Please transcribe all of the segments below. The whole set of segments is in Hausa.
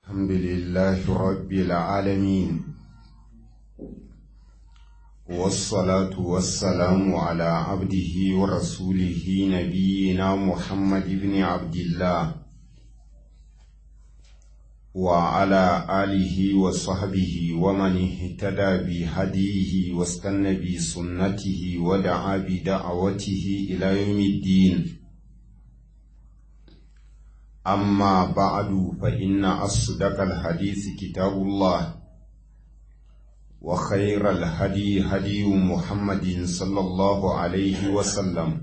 الحمد لله رب العالمين والصلاة والسلام على عبده ورسوله نبينا محمد بن عبد الله وعلى آله وصحبه ومن اهتدى بهديه واستنى بسنته ودعا بدعوته إلى يوم الدين أما بعد فإن أصدق الحديث كتاب الله وخير الهدي هدي محمد صلى الله عليه وسلم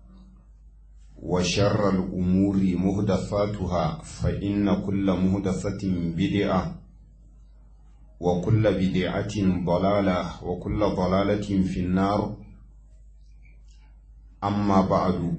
وشر الأمور مهدثاتها فإن كل مهدثة بدعة وكل بدعة ضلالة وكل ضلالة في النار أما بعد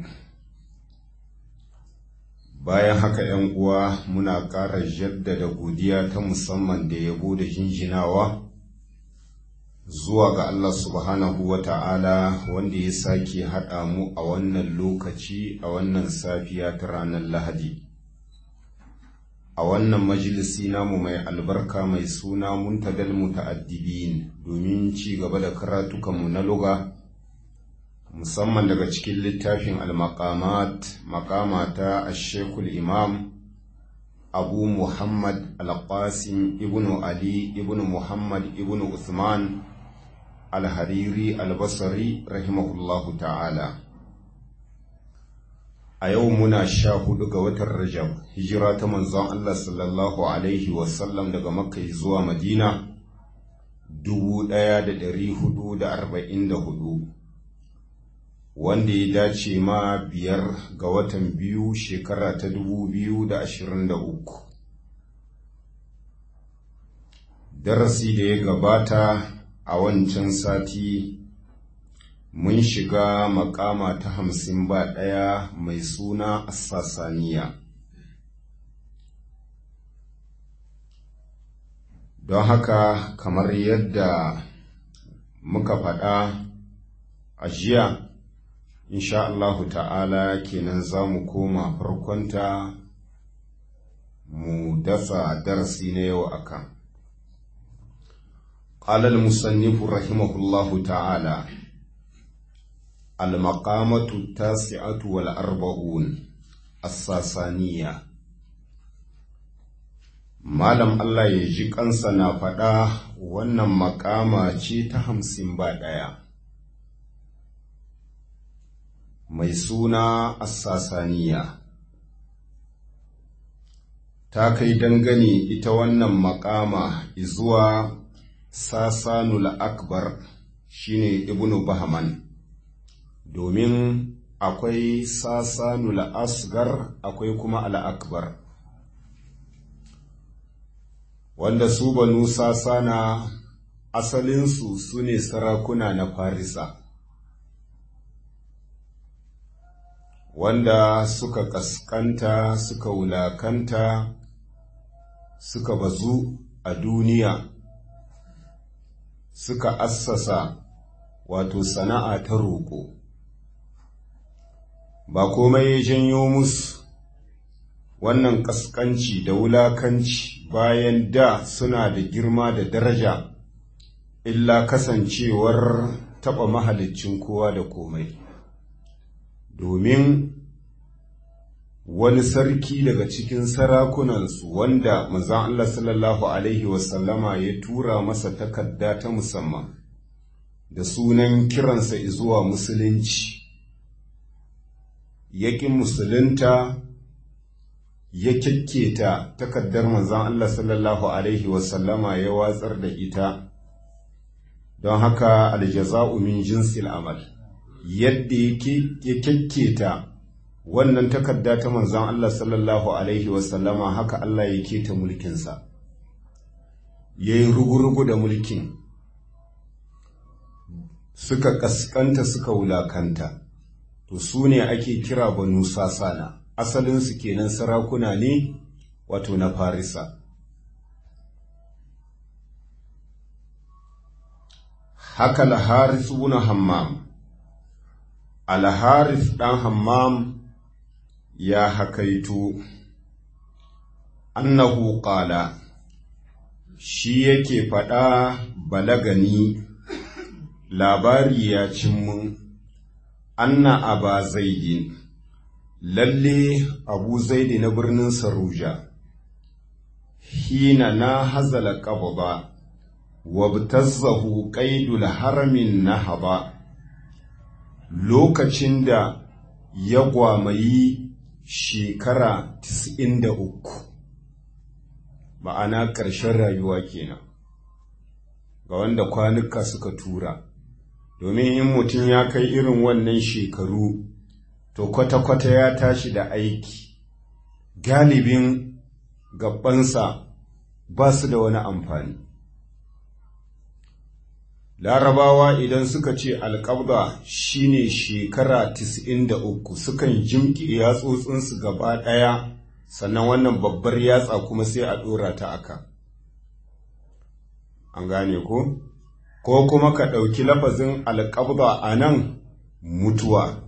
bayan haka ‘yan uwa muna ƙara jaddada godiya ta musamman da yabo da jinjinawa zuwa ga Allah subhanahu wa ta'ala wanda ya sake haɗa mu a wannan lokaci a wannan safiya ta ranar Lahadi. A wannan majalisi namu mai albarka mai suna muntadal muta'addibin domin ci gaba da karatukanmu na luga. musamman daga cikin littafin al-maqamat maqamata ash-shaykhul imam abu muhammad al-qasim ibnu ali ibnu muhammad ibnu uthman al-hariri al-basri rahimahullahu ta'ala a yau muna sha hudu ga watan rajab hijira ta manzon allah sallallahu alaihi wasallam daga makka zuwa madina dubu ɗaya da ɗari hudu da arba'in da hudu wanda ya dace ma biyar ga watan biyu shekara ta dubu biyu da ashirin da uku darasi da ya gabata a wancan sati mun shiga makama ta hamsin ba ɗaya mai suna assasaniya don haka kamar yadda muka faɗa a jiya insha Allahu ta'ala kenan za mu koma farkonta mu dasa darasi na yau akan قال المصنف رحمه الله تعالى المقامة التاسعة والأربعون الساسانية Malam Allah ya ji kansa na faɗa wannan makama ce ta hamsin ba ɗaya. mai suna Assasaniya. Ta kai dangane ita wannan makama izuwa Sasanul Akbar shine Ibnu Bahman, domin akwai Sasanul Asgar akwai kuma Al'akbar. Wanda su banu Sasana asalinsu su ne sarakuna na Farisa. wanda suka ƙasƙanta suka wulakanta suka bazu a duniya suka assasa wato sana'a ta roƙo ba komai ya janyo musu wannan ƙasƙanci da wulakanci bayan da suna da girma da daraja illa kasancewar taɓa mahaliccin kowa da komai domin wani sarki daga cikin sarakunansu wanda manzon Allah sallallahu Alaihi wasallama ya tura masa takarda ta musamman da sunan kiransa zuwa musulunci yaƙin musulunta ya kyakketa takardar manzon Allah sallallahu Alaihi wasallama ya watsar da ita don haka aljaza'u min jinsil amal yadda ya kyakketa wannan takarda ta manzon Allah sallallahu Alaihi wasallama haka Allah ya keta mulkinsa, ya yi rugu-rugu da mulkin, suka ƙasƙanta suka wulakanta, to su ne ake kira banu sasana, asalinsu kenan sarakuna ne wato na Farisa. Haka Laharis ibn Hammam Alharis ɗan Hammam ya hakaito annahu qala shi yake faɗa balagani labari ya cin mun anna aba zaidin lalle abu zaidi na birnin saruja hina na hazala qabba wabtazzahu qaidul haramin nahaba lokacin da ya gwamayi shekara 93 ma'ana ƙarshen rayuwa kenan ga wanda kwanuka suka tura domin in mutum ya kai irin wannan shekaru to kwata-kwata ya tashi da aiki galibin gabansa ba su da wani amfani larabawa idan suka ce alƙabda shine shekara 93 sukan jimki yatsotsinsu gaba ɗaya sannan wannan babbar yatsa kuma sai a ɗora ta aka an gane ko ko kuma ka ɗauki lafazin alƙabda a nan mutuwa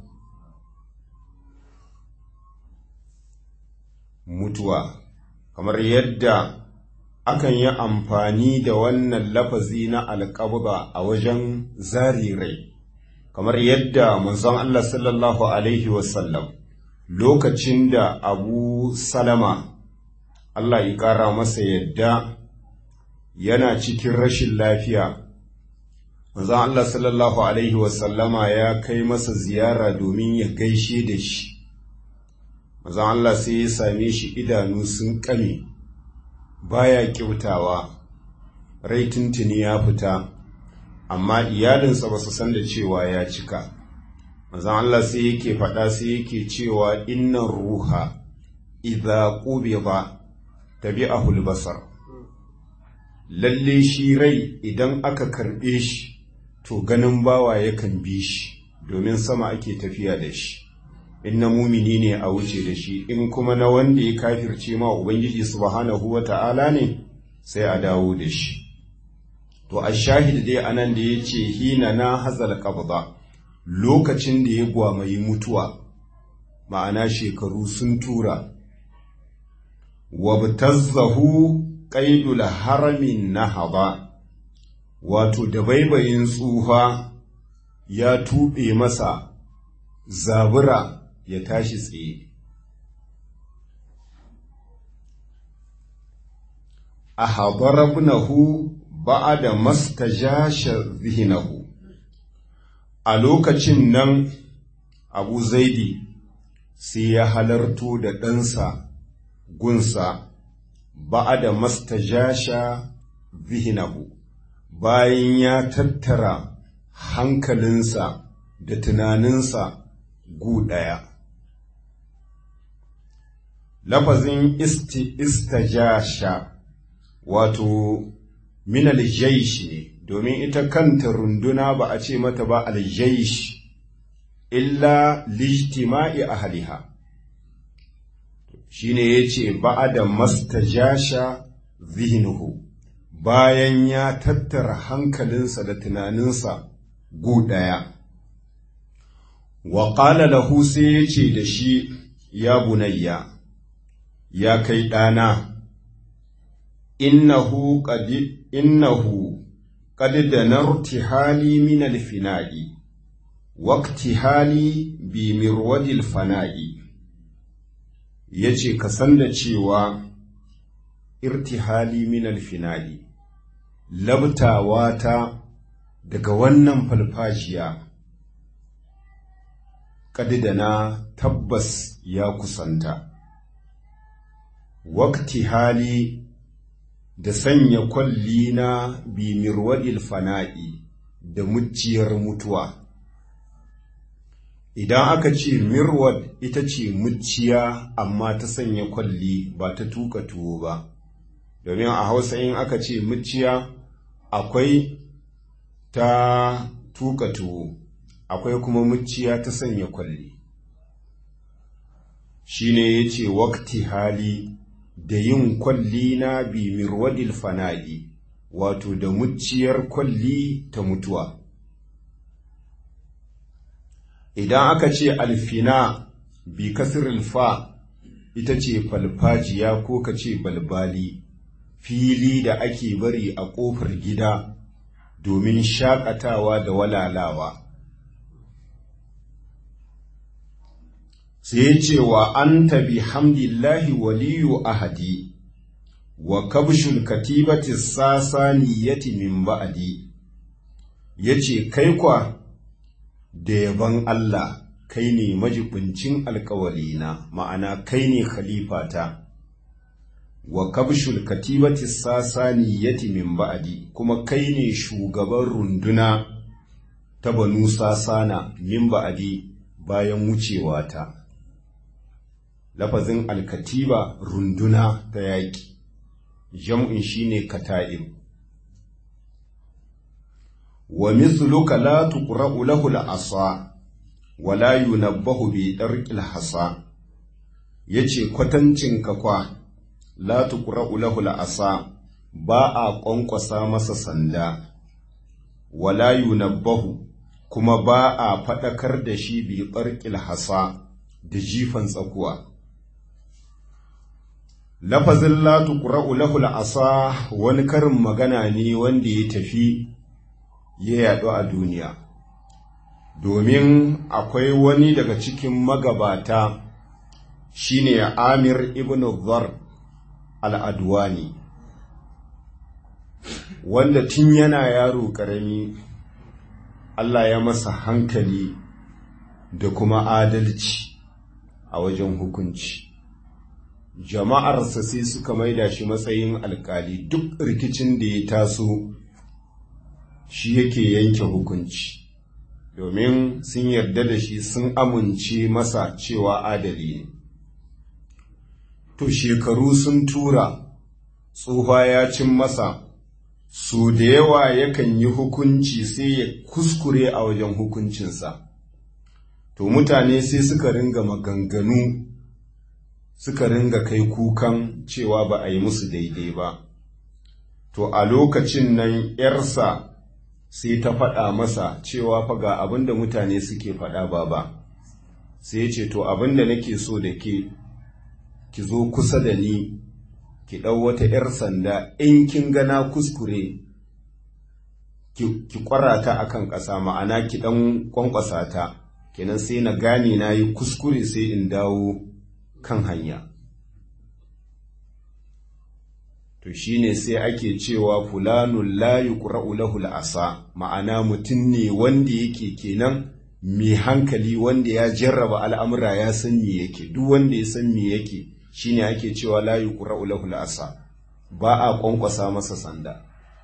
mutuwa kamar yadda akan yi amfani da wannan lafazi na alƙabda a wajen zarirai kamar yadda manzon Allah sallallahu alaihi wasallam lokacin da abu salama Allah ya ƙara masa yadda yana cikin rashin lafiya manzon Allah sallallahu alaihi wasallama ya kai masa ziyara domin ya gaishe da shi manzon Allah sai ya same shi idanu sun kame baya kyautawa rai tuntuni ya fita amma iyalinsa ba su san da cewa ya cika manzon Allah sai yake faɗa sai yake cewa innan ruha idza qubida tabi'ahu al-basar lalle shi rai idan aka karɓe shi to ganin bawa yakan bi shi domin sama ake tafiya da shi in na mumini ne a wuce da shi in kuma na wanda ya kafirce ma ubangiji subhanahu wa ta'ala ne sai a dawo da shi to a shahid dai anan da ya ce hina na hazal qabda lokacin da ya gwamayi mutuwa ma'ana shekaru sun tura wabtazzahu qaidul haramin nahaba wato da baibayin tsufa ya tuɓe masa zabura ya tashi tsaye a habarabnahu ba'ada mastajasha zihinahu a lokacin nan abu zaidi sai ya halarto da ɗansa gunsa ba'ada mastajasha zihinahu bayan ya tattara hankalinsa da tunaninsa gu ɗaya. Lafazin istajasha wato min aljaish ne, domin ita kanta runduna ba a ce mata ba aljaish illa lijtima'i ahliha. Shi ne ya ce ba'a da mastajasha zihnuhu bayan ya tattara hankalinsa da tunaninsa gu ɗaya. wa ƙala lahu sai ya ce da shi ya bunayya ya kai ɗana innahu qadi innahu qad danarti hali min alfina'i waqti hali bi mirwadil fana'i yace ka san da cewa irtihali min alfina'i labtawa ta daga wannan falfajiya na tabbas ya kusanta. Wakti hali da sanya kwalli na bimirwadil fana'i da mucciyar mutuwa. Idan aka ce mirwad ita ce muciya amma ta sanya kwalli ba ta tuka tuwo ba, domin a hausa in aka ce muciya akwai ta tuka tuwo. akwai kuma muciya ta sanya kwalli shi ne ya ce wakti hali da yin kwalli na bi mirwadil fana'i wato da muciyar kwalli ta mutuwa idan aka ce alfina bi kasiril fa ita ce falfajiya ko ka ce balbali fili da ake bari a ƙofar gida domin shaƙatawa da walalawa sai ce wa an tabi hamdillahi waliyu ahadi wa kabshul katibati sasaniyati min ba'di yace kai kwa da yaban Allah kai ne majibincin alkawalina ma'ana kai ne khalifata wa kabshul katibati sasaniyati min ba'di kuma kai ne shugaban runduna ta banu sasana min ba'di bayan wucewata lafazin alkatiba runduna ta yaƙi jam'in shine kata'ib wa mithluka la tuqra'u lahu al-asa wa la yunabbahu bi darqil hasa yace kwatancin ka kwa la tuqra'u lahu al-asa ba a ƙwanƙwasa masa sanda wa la yunabbahu kuma ba a faɗakar da shi bi darqil hasa da jifan tsakuwa lafazin la tuqra'u lahu al-asa wani karin magana ne wanda ya tafi ya yaɗu a duniya domin akwai wani daga cikin magabata shine Amir ibn Dhar al-Adwani wanda tun yana yaro ƙarami Allah ya masa hankali da kuma adalci a wajen hukunci jama'arsa sai suka maida shi matsayin alkali duk rikicin da ya taso shi yake yanke hukunci domin sun yarda da shi sun amince masa cewa adali ne to shekaru sun tura tsufa ya cin masa so da yawa yakan yi hukunci sai ya kuskure a wajen hukuncinsa to mutane sai suka ringa maganganu suka ringa kai kukan cewa ba a yi musu daidai ba to a lokacin nan ‘yarsa sai ta faɗa masa cewa fa ga abin da mutane suke faɗa ba ba sai ya ce to abin da nake so da ke ki zo kusa da ni ki ɗau wata ‘yar sanda in kin gana kuskure ki ƙwara ta a kan ƙasa ma'ana ki ɗan ƙwanƙwasa ta kenan sai na gane na yi kuskure sai in dawo kan hanya to shine sai ake cewa fulanun la yuqra'u lahu asa ma'ana mutum ne wanda yake kenan mai hankali wanda ya jarraba al'amura ya san me yake duk wanda ya san me yake shine ake cewa la yuqra'u lahu asa ba a kwankwasa masa sanda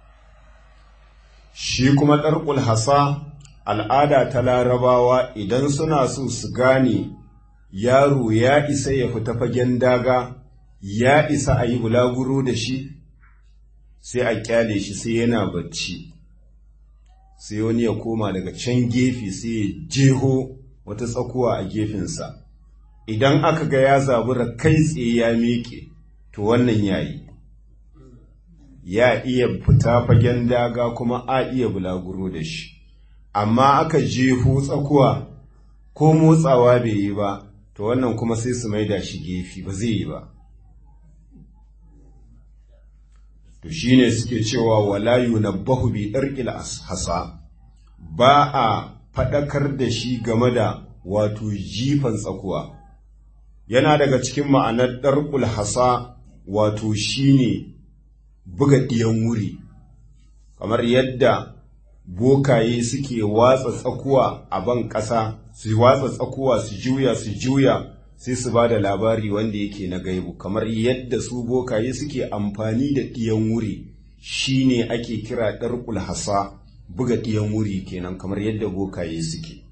shi kuma ɗarƙul hasa al'ada ta larabawa idan suna so su gane yaro ya isa ya fita fagen daga ya isa a yi bulaguro da shi sai a kyale shi sai yana bacci sai wani ya koma daga can gefe sai ya jeho wata tsakuwa a gefensa idan aka ga ya zabura kai tsaye ya miƙe to wannan yayi ya iya fita fagen daga kuma a iya bulaguro da shi amma aka jeho tsakuwa ko motsawa bai yi ba to wannan kuma sai su maida shi gefe ba zai yi ba to shine suke cewa wala yunabbahu bi darqil hasa ba a fadakar da shi game da wato jifan tsakuwa yana daga cikin ma'anar darqul hasa wato shine buga diyan wuri kamar yadda bokaye suke watsa tsakuwa a ban ƙasa su watsa tsakuwa su juya su juya sai su ba da labari wanda yake na gaibu kamar yadda su bokaye suke amfani da ɗiyan wuri shine ake kira ɗarƙul hasa buga ɗiyan wuri kenan kamar yadda bokaye suke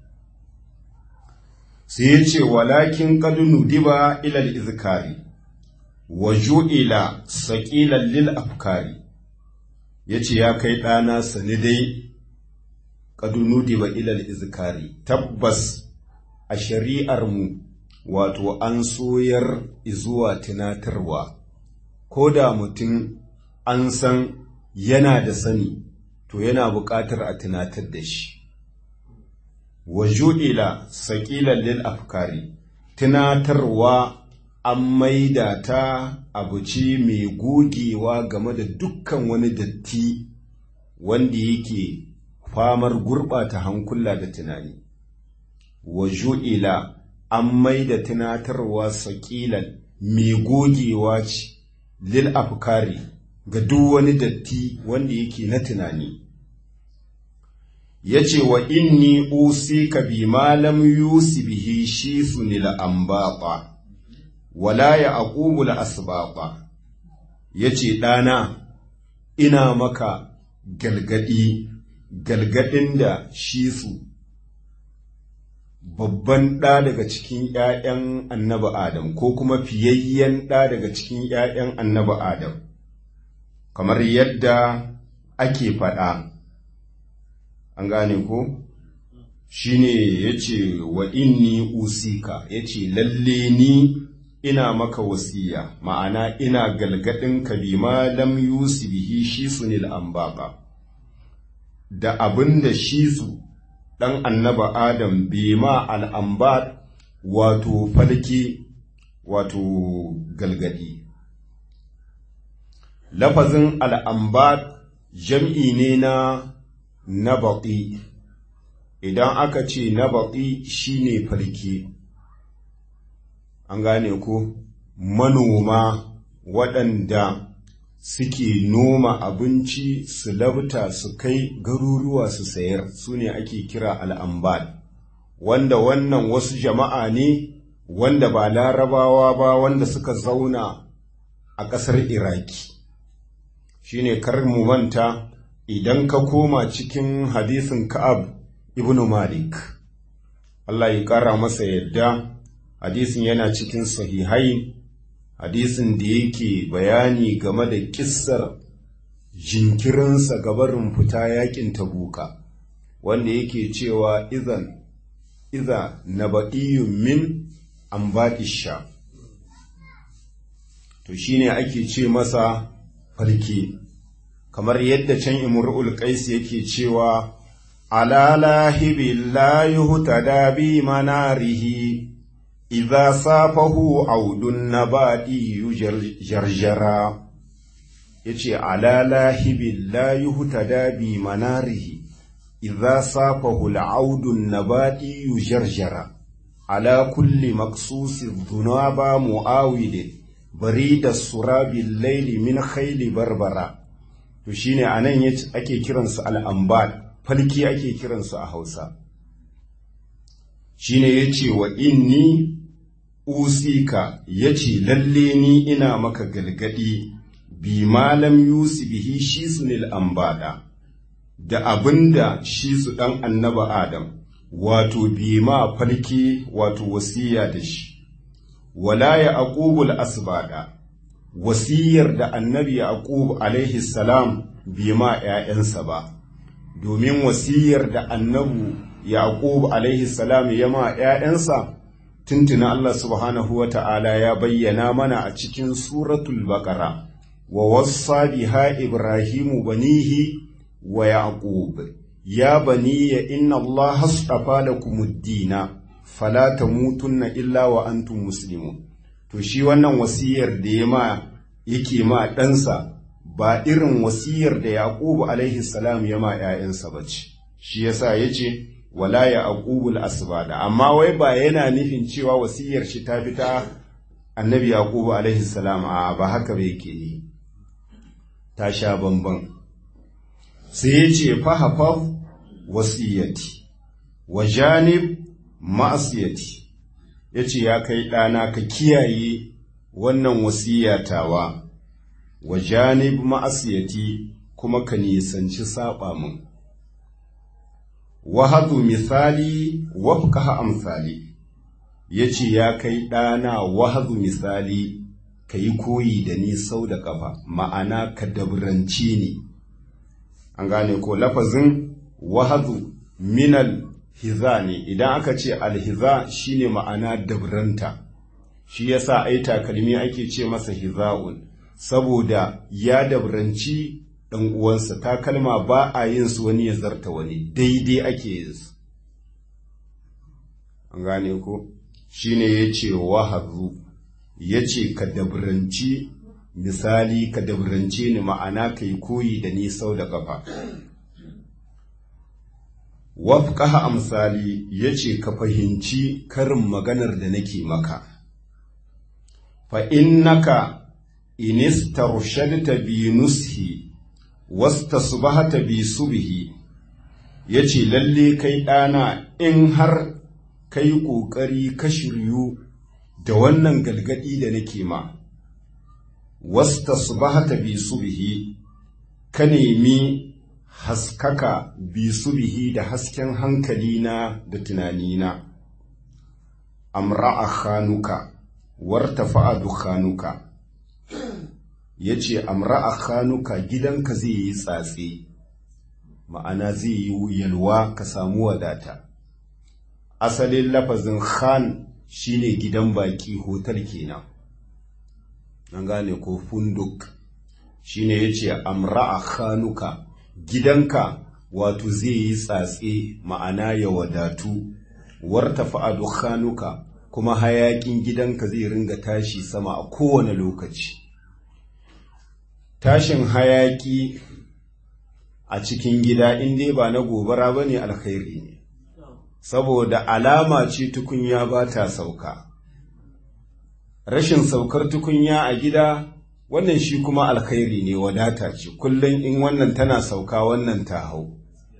sai ya ce walakin kadunu diba ilal izkari wa ju'ila saqilan lil afkari yace ya kai ɗana sani dai kadunu diba ilal izkari tabbas a shari'ar mu wato an soyar zuwa tunatarwa ko da mutum an san yana da sani to yana buƙatar a tunatar da shi wa ju'ila saqilan lil afkari tunatarwa an maida ta abu ce mai gogewa game da dukkan wani datti wanda yake famar gurɓata hankula da tunani wa ju'ila an maida tunatarwa saƙilan mai gogewa ce lil afkari ga duk wani datti wanda yake na tunani ya ce wa inni usika bi malam yusi bihi shi sunil ambaɓa wala ya aqubul asbaqa yace ɗana ina maka galgadi galgadin da shi su babban ɗa daga cikin ‘ya'yan annabi Adam ko kuma fiyayyen ɗa daga cikin ‘ya'yan annabi Adam kamar yadda ake faɗa an gane ko shi ne ya ce wa inni usika ya ce lalle ni ina maka wasiya ma'ana ina galgadin ka bi lam yusi bihi shi sunil ambaka da abin da shi su ɗan annaba adam bi ma al'ambar wato falki wato galgadi lafazin al'ambar jam'i ne na nabaƙi idan aka ce nabaƙi shine falki an gane ko manoma waɗanda suke noma abinci su labta su kai garuruwa su sayar su ne ake kira al'ambal wanda wannan wasu jama'a ne wanda ba larabawa ba wanda suka zauna a ƙasar iraki shine kar mu manta idan ka koma cikin hadisin ka'ab ibn malik Allah ya ƙara masa yadda hadisin yana cikin sahihai hadisin da yake bayani game da kissar jinkirinsa gabarin fita yakin tabuka wanda yake cewa izan iza naba'iyyun min an sha to shine ake ce masa farki kamar yadda can imrul qais yake cewa ala lahibil la yuhtada bi manarihi idza safahu audun nabadi jarjara yace ala lahibil la yuhtada bi manarihi idza safahu al'audun nabadi jarjara ala kulli maqsusi dhunaba muawid barida surabil layli min khayli barbara to shine anan yace ake kiransu al'ambal falki ake kiransu a Hausa shine yace wa inni usika yace lalle ni ina maka galgadi bi malam yusi bihi shi sunil ambada da abinda shi su dan annaba adam wato bi ma falki wato wasiya da shi wala ya aqubul asbada wasiyar da annabi yaqub alaihi salam bi ma ƴaƴansa ba domin wasiyar da annabu yaqub alaihi salam ya ma ƴaƴansa tuntuna Allah subhanahu wa ta'ala ya bayyana mana a cikin suratul baqara wa wassa biha ibrahimu banihi wa yaqub ya baniya inna Allah astafa lakumud-dina fala tamutunna illa wa antum muslimun to shi wannan wasiyar da ya ma yake ma ɗansa ba irin wasiyar da Yaqubu alaihi salam ya ma ‘ya'yansa ba ce, shi yasa ya ce, wala ya aqubul asbada amma wai ba yana nufin cewa wasiyar shi ta fita annabi Yaqubu alaihi salam a ba haka ba yake ne, ta sha bamban. Sai ya ce fahafaf wasiyati, wa janib ma'asiyati, ya ce ya kai ɗana ka kiyaye wannan wasiyatawa wa janib ma'asiyati kuma ka nisanci saba min wahadu misali wafkaha amsali ya ce ya kai ɗana wahadu misali ka yi koyi da ni sau da ƙafa ma'ana ka dabranci ni an gane ko lafazin wahadu minal hiza ne idan aka ce alhiza shine ma'ana dabranta shi yasa ai takalmi ake ce masa hiza'un saboda ya dabranci ɗan uwansa takalma ba a yin su wani ya zarta wani daidai ake yin su an gane ko shine ya ce wahazu ya ce ka dabranci misali ka dabrance ni ma'ana ka yi koyi da ni sau da ƙafa wafƙaha amsali ya ce ka fahimci karin maganar da nake maka fa innaka inistarshadta bi nushi wastasbahata bi subhi yace lalle kai ɗana in har kai ƙoƙari ka shiryu da wannan galgadi da nake ma wastasbahata bi subhi ka nemi haskaka bi subhi da hasken hankalina da tunanina amra'a khanuka wartafa'a dukhanuka yace amra'a khanuka gidanka zai yi tsatse ma'ana zai yi yalwa ka samu wadata asalin lafazin khan shine gidan baki hotel kenan an gane ko funduk shine yace amra'a khanuka gidanka wato zai yi tsatse ma'ana ya wadatu wartafa'a dukhanuka kuma hayakin gidanka zai ringa tashi sama a kowane lokaci tashin hayaki a cikin gida in dai ba na gobara ba ne alkhairi ne saboda alama ce tukunya ba ta sauka rashin saukar tukunya a gida wannan shi kuma alkhairi ne wadata ce kullum in wannan tana sauka wannan ta hau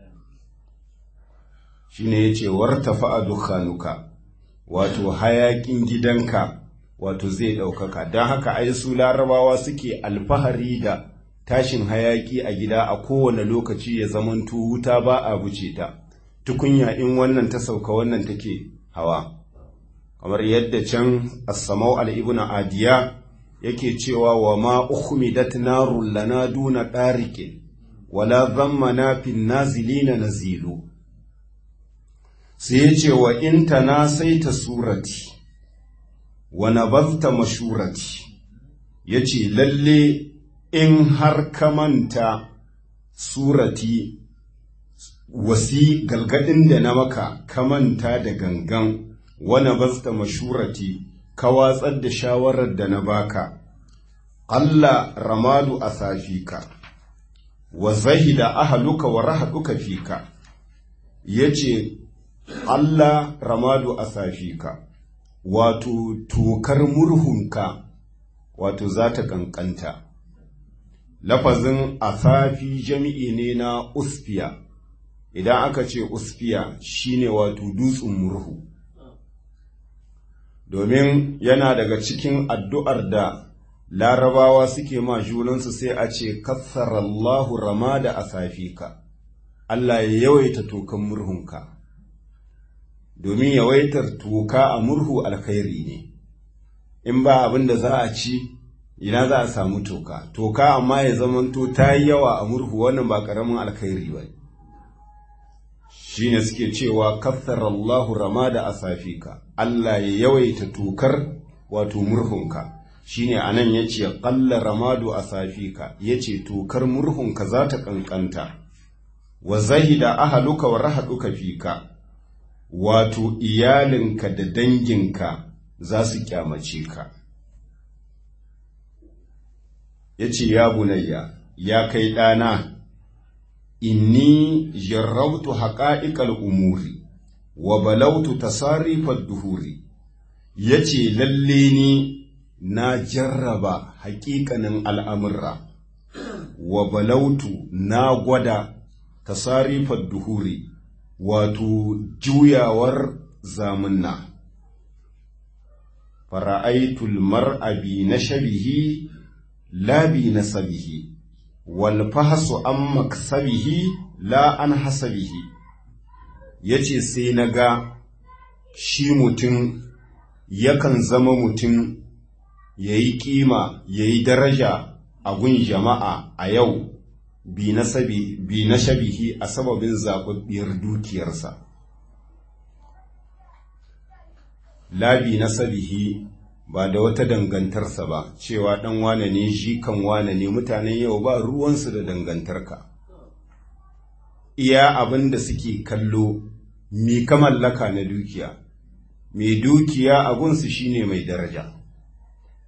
shi ne ya ce wartafa a dukkanuka wato hayakin gidanka wato zai ɗaukaka don haka ai su larabawa suke alfahari da tashin hayaki a gida a kowane lokaci ya zamanto wuta ba a buce ta tukunya in wannan ta sauka wannan take hawa kamar yadda can as-samau al-ibn adiya yake cewa wa ma ukhmidat narun lana duna dariqin wala dhammana fin nazilina nazilu sai ya ce wa in tanasaita surati wa nabazta mashurati yace lalle in har ka manta surati wasi galgadin da na maka ka manta da gangan wana basta mashurati ka watsar da shawarar da na baka Allah ramadu a safika wa zahida ahaluka wa rahaduka fika yace Allah ramadu a safika wato tokar murhunka wato za ta kankanta lafazin asafi jami'i ne na usfiya idan aka ce usfiya shine wato dutsen murhu domin yana daga cikin addu'ar da larabawa suke ma junansu sai a ce kassarallahu ramada asafika Allah ya yawaita tokan murhunka domin yawaitar toka a murhu alkhairi ne in ba abin da za a ci ina za a samu toka toka amma ya zamanto ta yi yawa a murhu wannan ba ƙaramin alkhairi ba shi ne suke cewa kathar Allahu rama da asafika Allah ya yawaita tokar wato murhunka shi ne a nan ya ce ƙalla ramadu asafika ya ce tokar murhunka za ta ƙanƙanta wa zahida ahaluka wa rahaduka fika wato iyalinka da danginka za su kyamace ka ya ce ya bunayya ya kai ɗana inni jarrabtu haƙa'iƙal umuri wa balautu tasarifar duhuri ya ce lalle ni na jarraba haƙiƙanin al'amurra wa balautu na gwada tasarifar duhuri wato juyawar zamunna fara'aitul mar'abi na shabihi labi na sabihi wal fahasu an maksabihi la an hasabihi yace sai na ga shi mutum yakan zama mutum ya yi ƙima ya yi daraja a gun jama'a a yau bi na shabihi a sababin zaɓaɓɓiyar dukiyarsa labi na sabihi ba da wata dangantarsa ba cewa ɗan wane ne shi kan wane ne mutanen yau ba ruwansu da dangantarka iya abin da suke kallo mi ka mallaka na dukiya mai dukiya abunsu shine mai daraja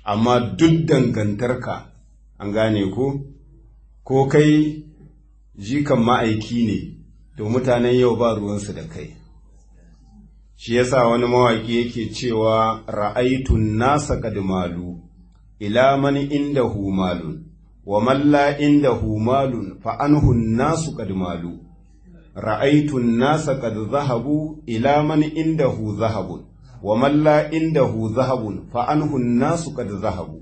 amma duk dangantarka an gane ko ko kai jikan ma'aiki ne to mutanen yau ba ruwansu da kai shi yasa wani mawaƙi yake cewa ra'aitun nasa malu ila man indahu malun wa man la indahu malun fa anhu nasu malu ra'aitun nasa qad zahabu ila man indahu zahabun wa man la indahu zahabun fa anhu nasu qad zahabu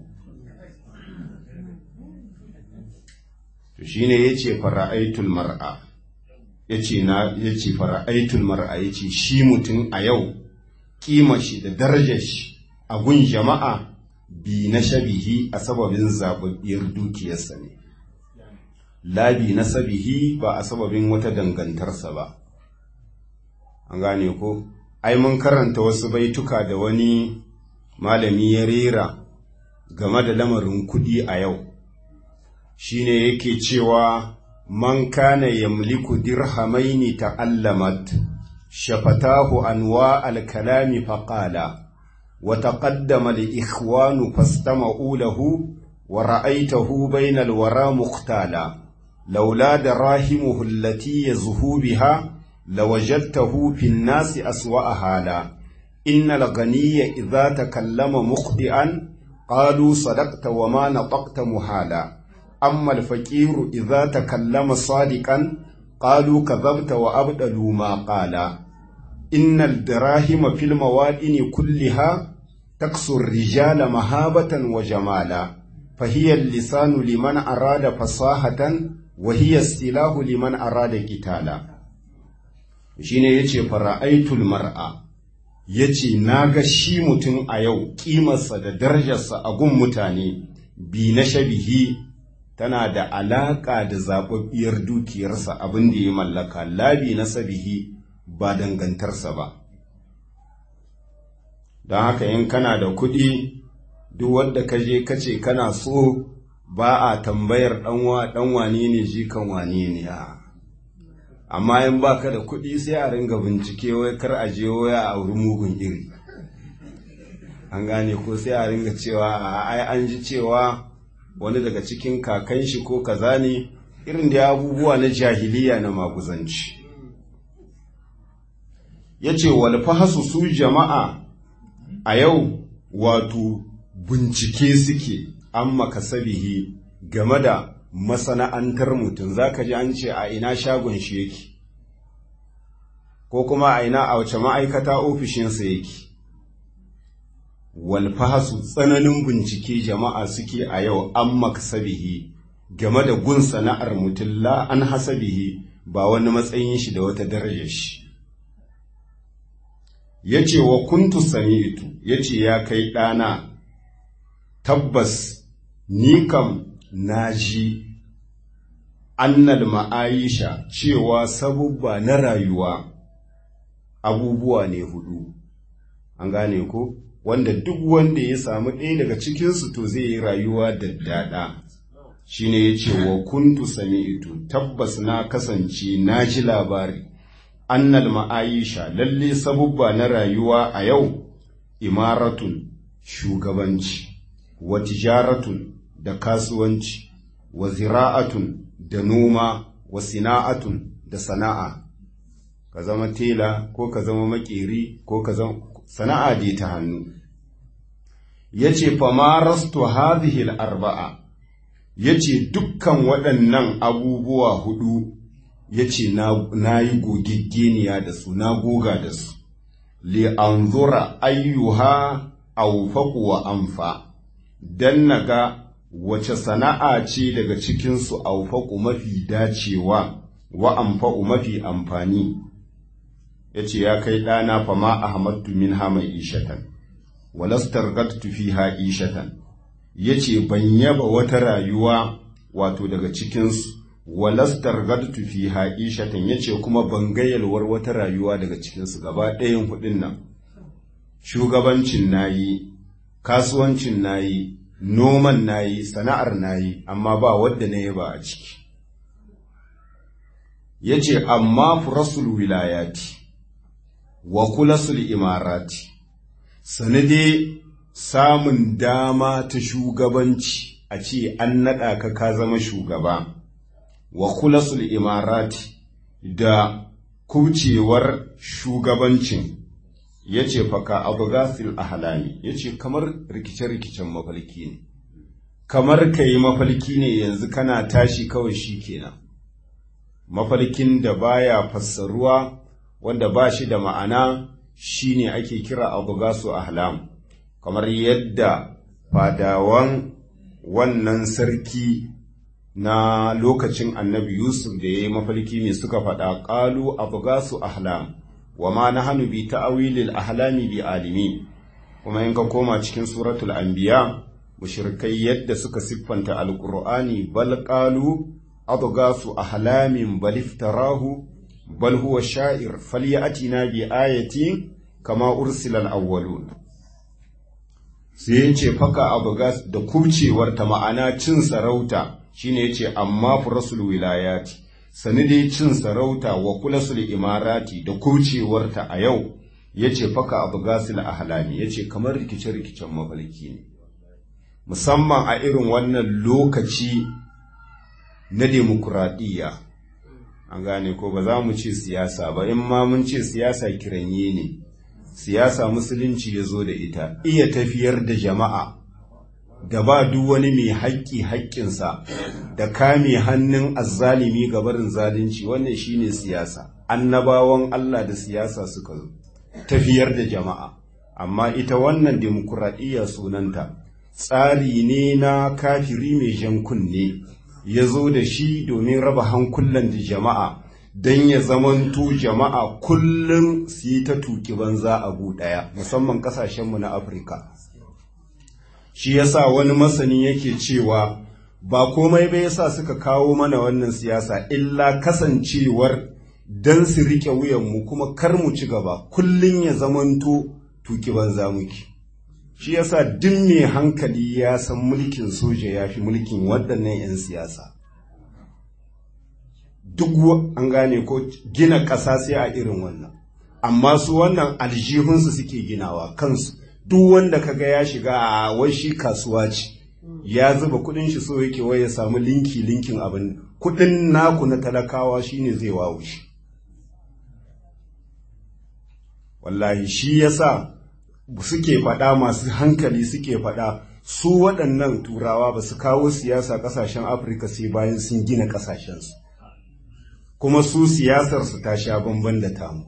to shine yace fara'aitul mar'a yace na yace fara'aitul mar'a yace shi mutum a yau kima shi da darajar shi a gun jama'a bi na shabihi a sababin zababbiyar dukiyarsa ne labi na sabihi ba a sababin wata dangantarsa ba an gane ko ai mun karanta wasu baituka da wani malami ya rera game da lamarin kuɗi a yau shine yake cewa man kana yamliku dirhamaini ta'allamat shafatahu anwa al-kalami faqala wa taqaddama al-ikhwanu fastama'u lahu wa ra'aytahu bayna al-wara muqtala laula darahimuhu allati yazhu biha lawajadtahu fi an-nasi aswa'a hala innal ghaniyya idha takallama mukhdi'an qalu sadaqta wa ma nataqta muhala أما الفقير إذا تكلم صادقا قالوا كذبت وأبدلوا ما قال إن الدراهم في الموادن كلها تكسو الرجال مهابة وجمالا فهي اللسان لمن أراد فصاحة وهي السلاح لمن أراد قتالا shine yace fara'aitul mar'a yace naga shi mutum a yau kimarsa da darajarsa a gun mutane bi na shabihi tana da alaƙa da zaɓaɓɓiyar dukiyarsa abin da ya mallaka labi na sabihi ba dangantarsa ba don haka in kana da kuɗi duk wadda ka je ka ce kana so ba a tambayar ɗan wane ne jikan wane ne a amma in ba ka da kuɗi sai a ringa bincike wai kar a je waya a wurin mugun iri an gane ko sai a ringa cewa ai an ji cewa wani daga cikin kakan shi ko kaza ne irin da abubuwa na jahiliya na maguzanci ya ce walfahasu su jama'a a yau wato bincike suke an makasabihi game da masana'antar mutum za ka ji an ce a ina shagon shi yake ko kuma a ina a wace ma'aikata ofishinsa yake walfahasu tsananin bincike jama'a suke a yau an makasabihi game da gun sana'ar mutum la an hasabihi ba wani matsayin shi da wata darajar shi ya ce wa kuntu sami'tu ya ce ya kai ɗana tabbas ni kam na ji annal ma'aisha cewa sabubba na rayuwa abubuwa ne hudu an gane ko wanda duk wanda ya samu ɗaya daga cikinsu to zai yi rayuwa da daɗa shi ne ya ce wa kuntu sami'tu tabbas na kasance na ji labari annal ma'aisha lalle sabubba na rayuwa a yau imaratun shugabanci wa tijaratun da kasuwanci wa zira'atun da noma wa sina'atun da sana'a ka zama tela ko ka zama makeri ko ka zama sana'a dai ta hannu yace fa marastu hadhihi al-arba'a yace dukkan waɗannan abubuwa hudu yace na nayi gogiggeniya da su na goga da su li anzura ayyuha awfaqu wa anfa dan naga wace sana'a ce daga cikin su awfaqu mafi dacewa wa anfa'u mafi amfani yace ya kai ɗana fa ma ahmadtu minha mai ishatan walastargattu fiha ishatan yace ban yaba wata rayuwa wato daga cikinsu walastargattu fiha ishatan yace kuma ban gayyalwar wata rayuwa daga cikinsu gaba ɗayan hudin nan shugabancin nayi kasuwancin nayi noman nayi sana'ar nayi amma ba wadda na yaba a ciki yace amma furasul wilayati wa kulasul imarati sanade samun dama ta shugabanci a ce an naɗa ka ka zama shugaba wa kulasul imarati da kucewar shugabancin ya ce faka abu gasil ahalami ya ce kamar rikice-rikicen mafalki ne kamar ka yi mafalki ne yanzu kana tashi kawai shi kenan mafalkin da baya fassaruwa wanda ba shi da ma'ana shine ake kira abu gasu ahlam kamar yadda fadawan wannan sarki na lokacin annabi yusuf da ya yi mafalki mai suka faɗa ƙalu abu gasu ahlam wa ma na hannu bi ta'awilil ahlami bi alimi kuma in ka koma cikin suratul anbiya mushrikai yadda suka siffanta alqur'ani bal qalu adghasu ahlamin bal iftarahu bal huwa sha'ir falyatina bi ayatin kama ursila al-awwalun sai yace faka abgas da kubcewar ta ma'ana cin sarauta shine yace amma furasul wilayati sani dai cin sarauta wa kulasul imarati da kubcewarta a yau yace faka abgasil ahlami yace kamar rikice-rikicen mafalki ne musamman a irin wannan lokaci na demokuraɗiyya an gane ko ba za mu ce siyasa ba in ma mun ce siyasa kiranye ne siyasa musulunci ya zo da ita iya tafiyar da jama'a da ba duk wani mai haƙƙi haƙƙinsa da kame hannun azzalimi ga barin zalunci wannan shine siyasa annabawan Allah da siyasa suka zo tafiyar da jama'a amma ita wannan demokuraɗiyya sunanta tsari ne na kafiri mai jan kunne ya zo da shi domin raba hankulan da jama'a don ya zamanto jama'a kullum su yi ta tuki banza a ɗaya musamman ƙasashenmu na afirka shi yasa wani masani yake cewa ba komai bai yasa suka kawo mana wannan siyasa illa kasancewar don su riƙe wuyanmu kuma kar mu ci gaba kullum ya zamanto tuki banza muke shi yasa duk mai hankali ya san mulkin soja ya fi mulkin waɗannan 'yan siyasa duk an gane ko gina ƙasa sai a irin wannan amma su wannan aljihunsu suke ginawa kansu duk wanda kaga ya shiga a wai shi kasuwa ce ya zuba kudin shi so yake wai ya samu linki linkin abin kudin naku na talakawa shine zai wawo shi wallahi shi yasa suke faɗa masu hankali suke faɗa su waɗannan turawa ba su kawo siyasa ƙasashen afirka sai bayan sun gina ƙasashensu kuma su siyasarsu ta sha bamban da tamu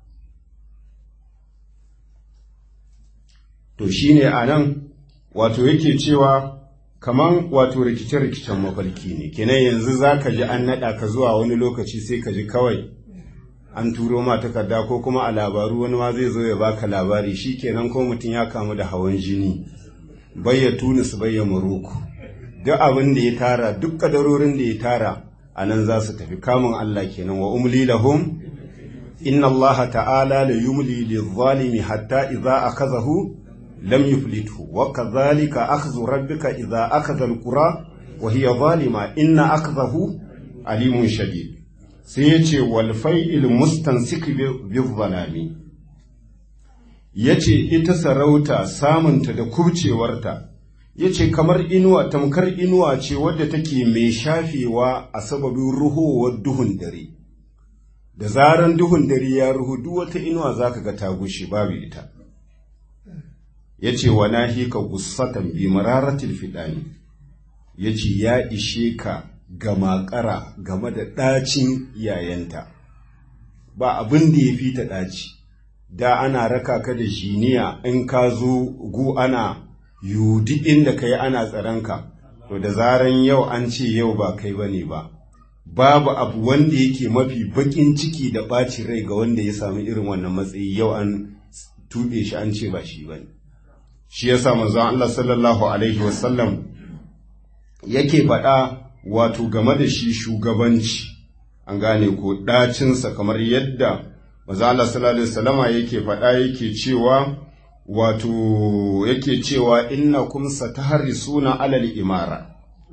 to shine a nan wato yake cewa kaman wato rikice-rikicen mafarki ne kenan yanzu za ka ji an naɗa ka zuwa wani lokaci sai ka ji kawai an turo ma takarda ko kuma a labaru wani ma zai zo ya baka labari shi kenan ko mutum ya kamu da hawan jini bayya tunis bayya maroko duk abin da ya tara duk kadarorin da ya tara a nan za su tafi kamun Allah kenan wa umli lahum inna Allah ta'ala la yumli lil hatta idza akazahu lam yuflithu wa kadhalika akhdhu rabbika idza akhadha al-qura wa hiya zalima inna akhdahu alimun shadid sai yace wal fa'il mustansik bi zalami yace ita sarauta samunta da kubcewarta yace kamar inuwa tamkar inuwa ce wadda take mai shafewa a sababin ruhowar duhun dare da zaran duhun dare ya ruhu duk wata inuwa zaka ga ta gushe babu ita yace wa nahika gussatan bi mararatil fidani yace ya ishe ka ga makara game da ɗacin yayanta ba abin da ya fi ta ɗaci da ana raka ka da jiniya in ka zo gu ana yudi inda ka yi ana tsaronka to da zaran yau an ce yau ba kai ba ne ba babu abu wanda yake mafi baƙin ciki da ɓaci rai ga wanda ya sami irin wannan matsayi yau an tuɓe shi an ce ba shi ba ne shi ya sa manzon Allah sallallahu alaihi wasallam yake faɗa wato game da shi shugabanci an gane ko ɗacinsa kamar yadda maza Allah sallallahu alaihi wasallama yake faɗa yake cewa wato yake cewa inna kum sataharrisuna alal imara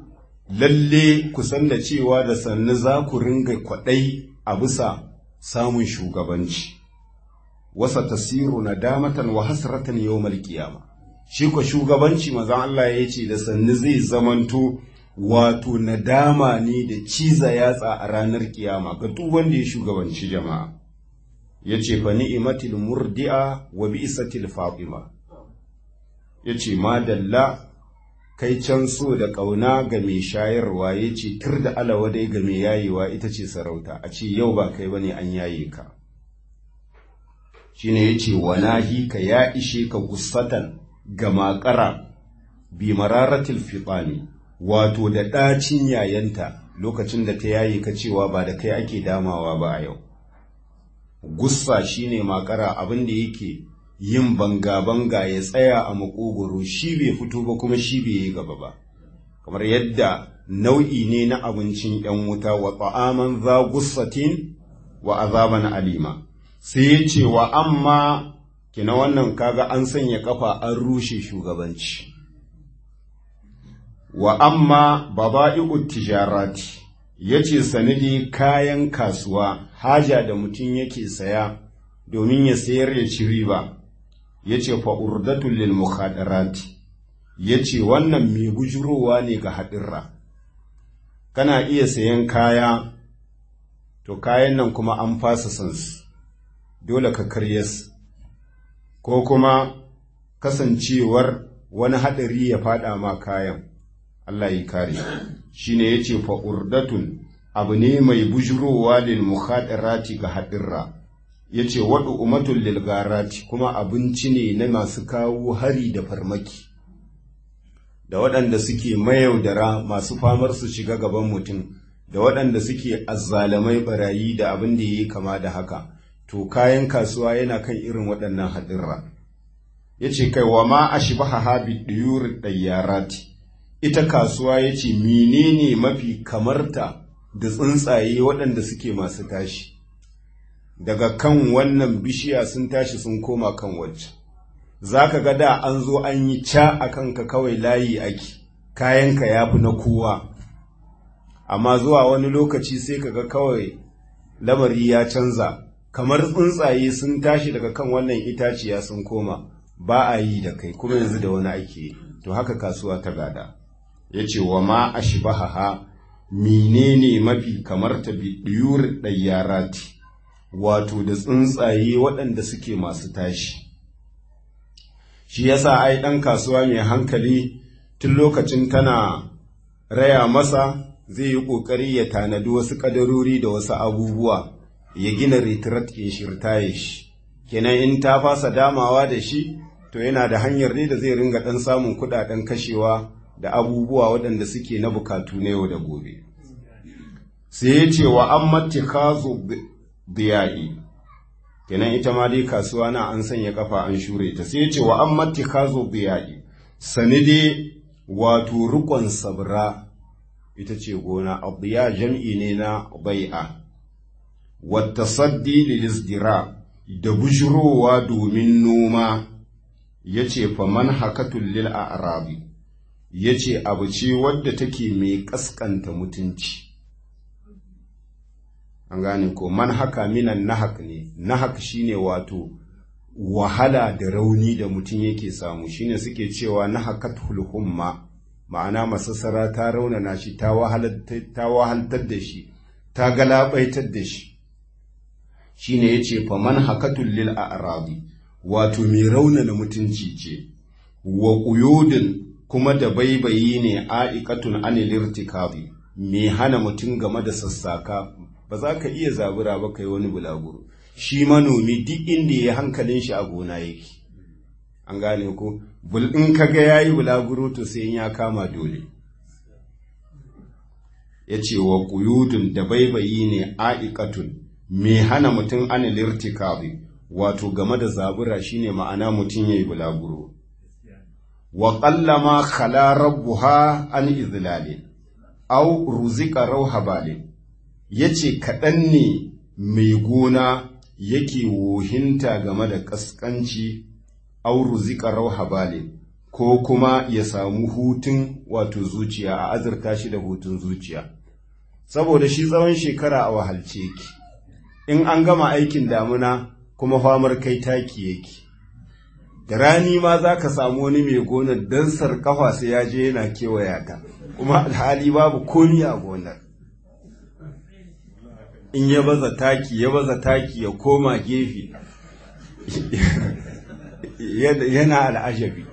lalle ku san da cewa da sannu za ku ringa kwaɗai a bisa samun shugabanci wasa tasiru nadamatan wa hasratan yawmal qiyama shi ko shugabanci mazan Allah ya ce da sannu zai zamanto wato nadama ne da ciza yatsa a ranar kiyama ga duk wanda ya shugabanci jama'a ya ce fa ni'imatil murdi'a wa bi'satil fatima ya ce madalla kai can so da ƙauna ga mai shayarwa ya ce tur da alawadai ga mai yayewa ita ce sarauta a ce yau ba kai bane an yaye ka shine ya ce wanahi ka ya ishe ka gusatan ga makara bi mararatil fitani wato da ɗacin yayanta lokacin da ta yaye ka cewa ba da kai ake damawa ba a yau gussa shine makara abin da yake yin banga-banga ya tsaya a makogoro shi bai fito ba kuma shi bai yi gaba ba kamar yadda nau'i ne na abincin ‘yan wuta wa ta'aman za gussatin wa azaban alima sai ya ce wa amma kina wannan kaga an sanya kafa an rushe shugabanci wa amma baba'i'ut tijarati ya ce sanadi kayan kasuwa haja da mutum yake saya domin ya sayar ya ci riba ya ce fa'urdatun lil mukhadarati ya ce wannan mai bujurowa ne ga haɗirra kana iya sayan kaya to kayan nan kuma an fasa sansu dole ka karyas ko kuma kasancewar wani haɗari ya faɗa ma kayan Allah yi kare shi ne ya ce fa'urdatun abu ne mai bujurowa lil mukhadarati ga haɗirra ya ce waɗu umatun lilgarati kuma abinci ne na masu kawo hari da farmaki da waɗanda suke mayaudara masu famar su shiga gaban mutum da waɗanda suke azzalamai barayi da abin da ya yi kama da haka to kayan kasuwa yana kan irin waɗannan haɗirra ya ce kai wa ma a shi baha habi ɗiyur ɗayyarati ita kasuwa ya ce menene mafi kamarta da tsuntsaye waɗanda suke masu tashi daga kan wannan bishiya sun tashi sun koma kan wacce za ka ga da an zo an yi ca a kanka kawai layi ake kayanka ya fi na kowa amma zuwa wani lokaci sai ka ga kawai lamari ya canza kamar tsuntsaye sun tashi daga kan wannan itaciya sun koma ba a yi da kai kuma yanzu da wani ake to haka kasuwa ta gada ya ce wa ma a shi menene mafi kamar ta biyur ɗayyarati wato da tsuntsaye waɗanda suke masu tashi. Shi yasa ai ɗan kasuwa mai hankali tun lokacin tana raya masa zai yi ƙoƙari ya tanadi wasu ƙadarori da wasu abubuwa ya gina retirat ke shirtaye shi. Kenan in ta fasa damawa da shi, to yana da hanyar ne da zai ringa ɗan samun kuɗaɗen kashewa da abubuwa waɗanda suke na bukatu na yau da gobe. Sai ya ce wa an matikazo biya'i kenan ita ma dai kasuwa na an sanya kafa an shure ta sai ce wa an matikazo biya'i sani dai wato rukon sabra ita ce gona abiya jam'i ne na bai'a wata saddi lilisdira da bujurowa domin noma ya ce faman hakatun lil arabi ya ce abu ce wadda take mai kaskanta mutunci an gane ko man haka minan nahak ne nahak shine wato wahala da rauni da mutum yake samu shine suke cewa nahakatul humma ma'ana masassara ta raunana shi ta wahaltar da shi ta galabaitar da shi shine yace fa man hakatul lil a'rabi wato mai raunana mutunci ce wa quyudin kuma da baibayi ne a'iqatun anil irtikabi mai hana mutum game da sassaka ba za ka iya zabura ba kai wani bulaguro shi manomi duk inda ya hankalin shi a gona yake an gane ko bul in ka ga yayi bulaguro to sai ya kama dole ya ce wa quyudun da baibayi ne a'iqatun mai hana mutum an lirtikabi wato game da zabura shine ma'ana mutum yayi bulaguro wa qallama khala rabbuha an izlalin aw ruzika rauhabalin yace kaɗan ne mai gona yake wohinta game da ƙasƙanci auru zika rauhabale ko kuma ya samu hutun wato zuciya a azurta shi da hutun zuciya saboda shi tsawon shekara a wahalce yake in an gama aikin damuna kuma famar kai taki yake da rani ma za ka samu wani mai gonar don sarkafa sai ya je yana kewaya ta kuma alhali babu komi a gonar in ya baza taki ya baza taki ya koma gefe yana al'ajabi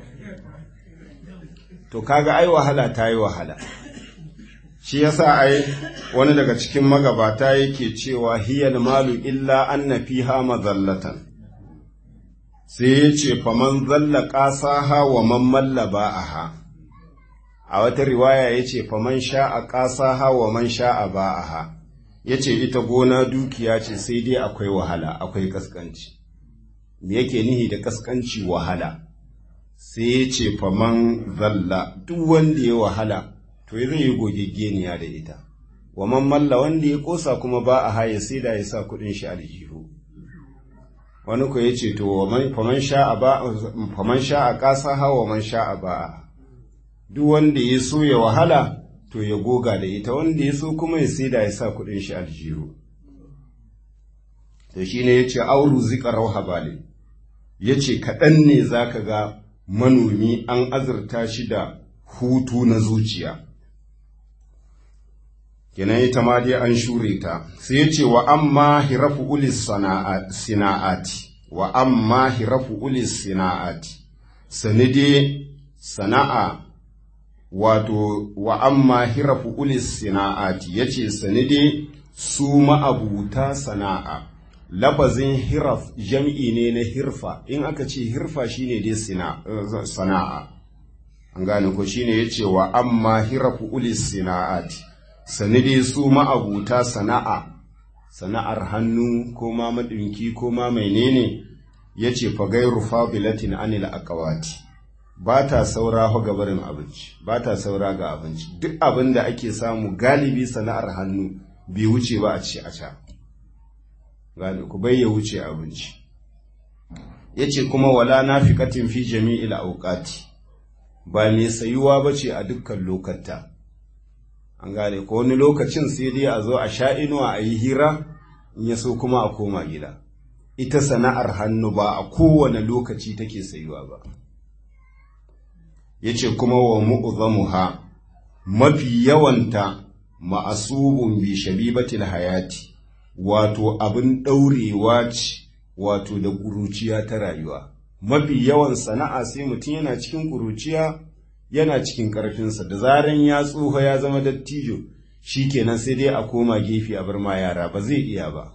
to kaga ai wahala ta yi wahala shi yasa ai wani daga cikin magabata yake cewa hiyal malu illa anna fiha mazallatan sai ya ce faman zalla ƙasaha wa man malla ba'aha a wata riwaya ya ce faman sha'a ƙasaha wa man sha'a ba'aha ya ce ita gona dukiya ce sai dai akwai wahala akwai kaskanci me yake nihi da kaskanci wahala sai ya ce faman zalla duk wanda ya wahala to zai yi gogeggeniya da ita wa man malla wanda ya kosa kuma ba a haya sai da ya sa kuɗin shi aljihu wani ko ya ce to faman sha'a ba faman sha'a ƙasa hawa man sha'a ba duk wanda ya so ya wahala to ya goga da ita wanda ya so kuma ya sai da ya sa kuɗin shi aljihu to shine ya ce auru zika rauha bale ya ce kaɗan ne za ka ga manomi an azurta shi da hutu na zuciya kenan ita ma dai an shure ta sai ya ce wa amma hirafu ulis sana'ati wa amma hirafu ulis sana'ati sani dai sana'a wato wa amma hirafu ulis sana'ati ya ce sani dai su ma'abuta sana'a lafazin hiraf jam'i ne na hirfa in aka ce hirfa shine dai sana'a an gane ko shine ya ce wa amma hirafu ulis sana'ati sani dai su ma'abuta sana'a sana'ar hannu ko ma maɗinki ko ma menene ya ce fagairu fabilatin anil akawati ba ta saura ga barin abinci ba ta saura ga abinci duk abin da ake samu galibi sana'ar hannu bai wuce ba a ci a ca gani ku bai ya wuce abinci ya ce kuma wala na fi katin fi jami'il auƙati ba mai sayuwa ba ce a dukkan lokata an gane ko wani lokacin sai dai a zo a sha inuwa a yi hira in ya so kuma a koma gida ita sana'ar hannu ba a kowane lokaci take sayuwa ba ya ce kuma wa mu'uzamuha mafi yawanta ma'asubun bi shabibatil hayati wato abin ɗaurewa ce wato da ƙuruciya ta rayuwa mafi yawan sana'a sai mutum yana cikin ƙuruciya yana cikin ƙarfinsa da zaran ya tsoho ya zama dattijo shi kenan sai dai a koma gefe a bar ma yara ba zai iya ba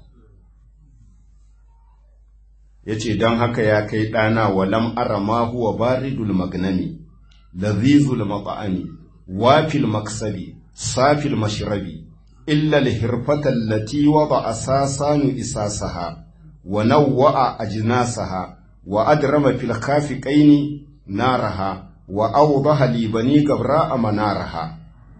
ya ce don haka ya kai ɗana walam arama huwa baridul magnami lazizul maba'ami wafil maksabi safil mashrabi illa alhirfata allati wada asasanu isasaha wa nawwa'a ajnasaha wa adrama fil khafiqaini naraha wa awdaha li bani gabra manaraha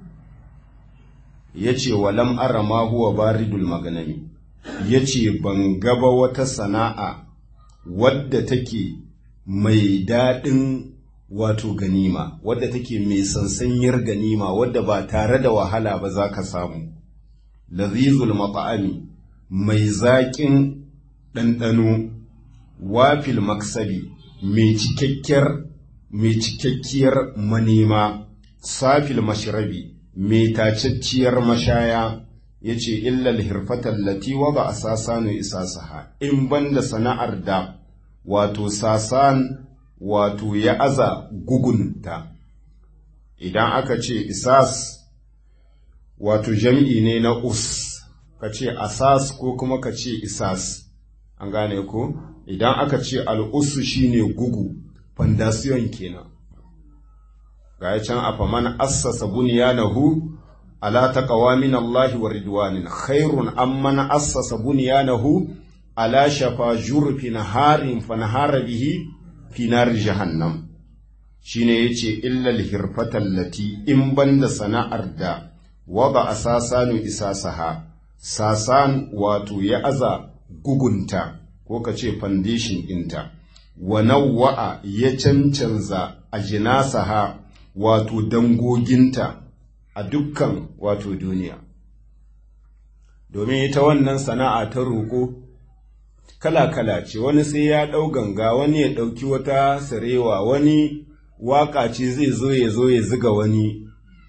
yace walam arama huwa baridul maganami yace ban gaba wata sana'a wadda take mai daɗin wato ganima wadda take mai sansanyar ganima wadda ba tare da wahala ba za ka samu lazizul mata'ami mai zaƙin ɗanɗano wafil maksabi mai cikakkiyar mai cikakkiyar manema safil mashrabi mai tacacciyar mashaya ya ce illal hirfatar lati wa ba a sasanu isasaha in banda sana'ar da wato sasan wato ya aza gugunta idan aka ce isas wato jam'i ne na us ka ce asas ko kuma ka ce isas an gane ko idan aka ce al'usu shine gugu fandasiyon kenan ga can a faman assasa bunyanahu ala taqwa min Allah wa ridwanin khairun amman assasa bunyanahu ala shafa jurfin harin fanhara bihi fi nar jahannam shine yace illa al lati in banda sana'ar da wada asasanu isasaha sasan wato ya aza gugunta ko ka ce foundation ɗinta wa nawwa'a ya cancanza a jinasaha wato dangoginta a dukkan wato duniya domin ita wannan sana'a ta roƙo kala-kala ce wani sai ya ɗau ganga wani ya ɗauki wata sarewa wani waƙa ce zai zo ya zo ya ziga wani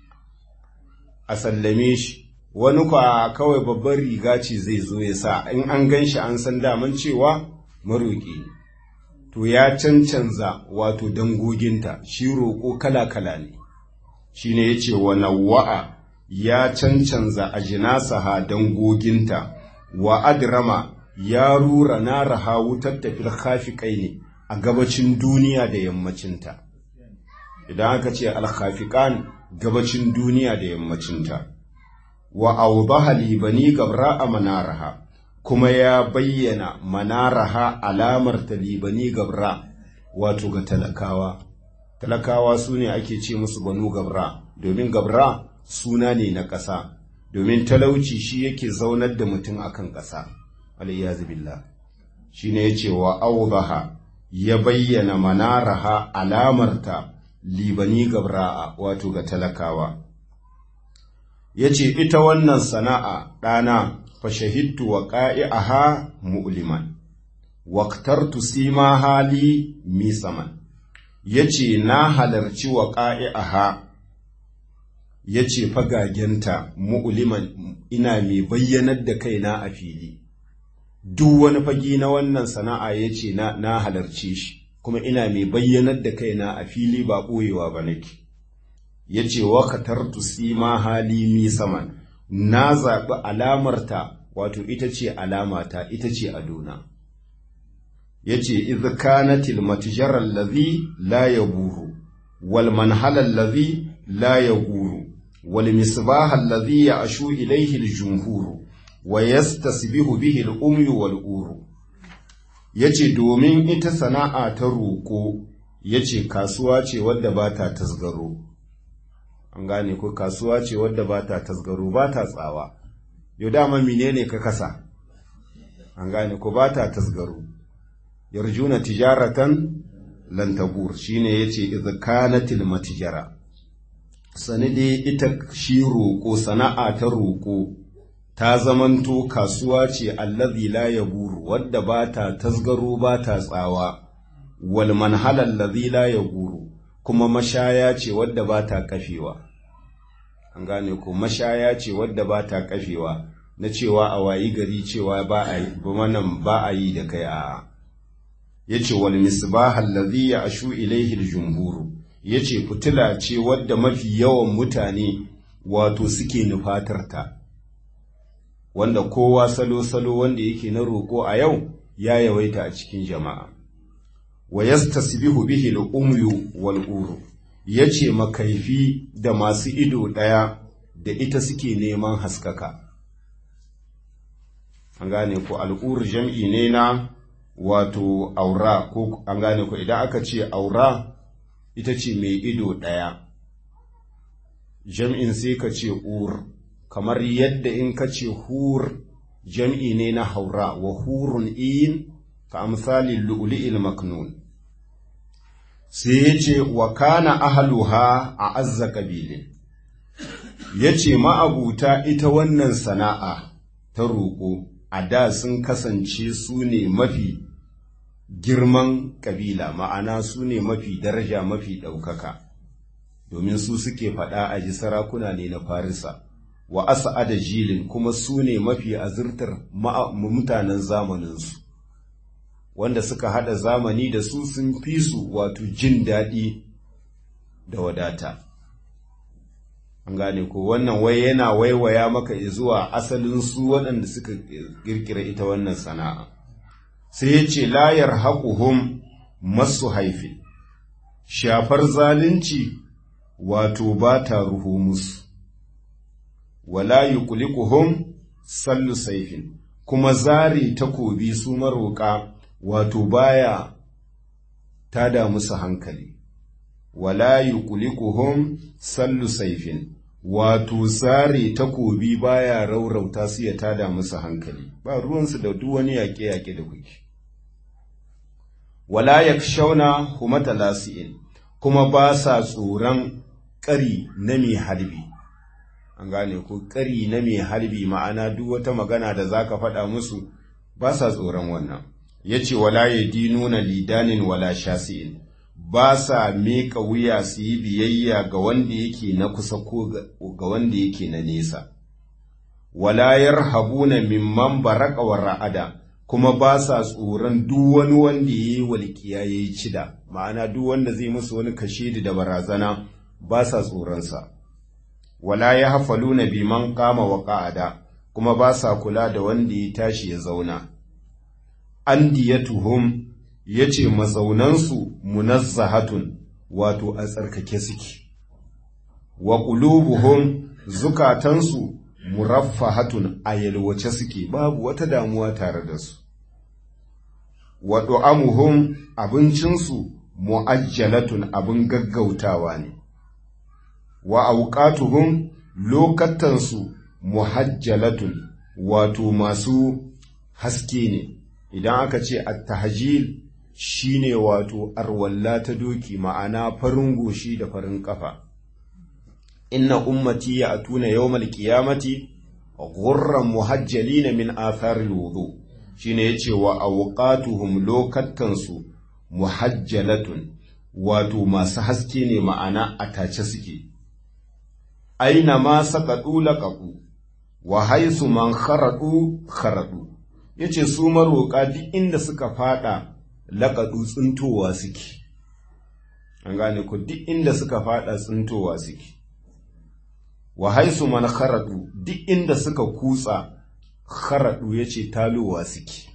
a sallame shi wani kwa kawai babban riga ce zai zo ya sa in an gan shi an san daman cewa maroƙi ne to ya cancanza wato dangoginta shi roƙo kala-kala ne shi ne ya ce wa nawa'a ya cancanza a jinasaha dangoginta wa adrama ya rura na raha wutar tafiyar hafiƙai ne a gabacin duniya da yammacinta idan aka ce alhafiƙan gabacin duniya da yammacinta wa audaha libani gabra a manaraha kuma ya bayyana manaraha alamar ta libani gabra wato ga talakawa talakawa su ne ake ce musu banu gabra domin gabra suna ne na ƙasa domin talauci shi yake zaunar da mutum akan ƙasa alayyazu billah shi ne ya ce wa audaha ya bayyana manaraha alamarta libani gabra'a wato ga talakawa ya ce ita wannan sana'a ɗana fa shahidtu wa ƙa'i'aha mu'liman waktartu sima hali misaman ya ce na halarci wa ƙa'i'aha ya ce fagagenta mu'liman ina mai bayyanar da kaina a fili duk wani fagi na wannan sana'a ya ce na halarci shi kuma ina mai bayyanar da kaina a fili ba ɓoyewa ba nake ya ce wa katartu sima hali mi saman na zaɓi alamarta wato ita ce alamata ita ce adona ya ce iz kanatil matijarar lazi la ya buru wal manhalar lazi la ya guru wal misbahar lazi ya ashu ilaihi jumhuru wa yastasbihu bihi al-umyu wal uru yace domin ita sana'a ta roƙo yace kasuwa ce wadda ba ta tasgaro an gane ko kasuwa ce wadda ba ta tasgaro ba ta tsawa yau dama menene ka kasa an gane ko ba ta tasgaro yarjuna tijaratan lan tabur shine yace idh kanatil matijara sanide ita shi roƙo sana'a ta roƙo ta zamanto kasuwa ce allazi la yaburu wadda ba ta tasgaro ba ta tsawa wal manhala allazi la yaburu kuma mashaya ce wadda ba ta kafewa an gane ko mashaya ce wadda ba ta kafewa na cewa a wayi gari cewa ba a yi ba a yi da kai a yace wal misbah allazi ya ashu ilaihi al-jumhur yace fitila ce wadda mafi yawan mutane wato suke nufatar ta wanda kowa salo-salo wanda yake na roƙo a yau ya yawaita a cikin jama'a. Wa yastasbihu bihi al-umyu wal uru yace makaifi da masu ido ɗaya da ita suke neman haskaka. An gane ko al'ur jam'i ne na wato aura ko an gane ko idan aka ce aura ita ce mai ido ɗaya. Jam'in sai ka ce ur. kamar yadda in ka ce hur jam'i ne na haura wa hurun in ka amsali lu'li'il maknun sai ya ce wa kana ahaluha a azza ƙabilin ya ce ma'abuta ita wannan sana'a ta roƙo a da sun kasance su ne mafi girman ƙabila ma'ana su ne mafi daraja mafi ɗaukaka domin su suke faɗa a ji sarakuna ne na farisa wa asa'ada jilin kuma su ne mafi azurtar mutanen zamaninsu wanda suka hada zamani da su sun fi su wato jin daɗi da wadata an gane ko wannan wai yana waiwaya maka zuwa asalin su waɗanda suka kirkira ita wannan sana'a sai ya ce layar haƙuhum masu haifi shafar zalunci wato ba ta ruhu musu wala yuqliquhum sallu saifin kuma zari takobi su maroƙa wato baya tada musu hankali wala yuqliquhum sallu saifin wato zari takobi baya raurauta su ya tada musu hankali ba ruwansu da duk wani yaƙe-yaƙe da kuke wala yakshawna humata lasi'in kuma ba sa tsoron ƙari na mai harbi an gane ko ƙari na mai harbi ma'ana duk wata magana da za ka faɗa musu ba sa tsoron wannan ya ce wala ya dinuna lidanin wala shasi'in ba sa miƙa wuya su yi biyayya ga wanda yake na kusa ko ga wanda yake na nesa wala yarhabuna mimman baraka wa ra'ada kuma ba sa tsoron duk wani wanda ya yi walƙiya ya yi cida ma'ana duk wanda zai musu wani kashedi da barazana ba sa tsoronsa wala ya hafaluna biman kama wa ƙa'ada kuma ba sa kula da wanda ya tashi ya zauna an diyatuhum ya ce mazaunansu munazzahatun wato a tsarkake suke wa ƙulubuhum zukatansu muraffahatun a yalwace suke babu wata damuwa tare da su wa du'amuhum abincinsu mu'ajjalatun abin gaggautawa ne wa auqatuhum lokatansu muhajjalatun wato masu haske ne idan aka ce at-tahjil shine wato arwalla ta doki ma'ana farin goshi da farin kafa inna ummati ya atuna yawmal qiyamati ghurran muhajjalina min atharil wudu shine yace wa awqatuhum lokatansu muhajjalatun wato masu haske ne ma'ana atace suke aina ma saqadu laqaqu wa haisu man kharadu kharadu yace su maroka duk inda suka fada laqadu tsintowa suke an gane ku duk inda suka fada tsintowa suke wa haisu man kharadu duk inda suka kutsa kharadu yace talowa suke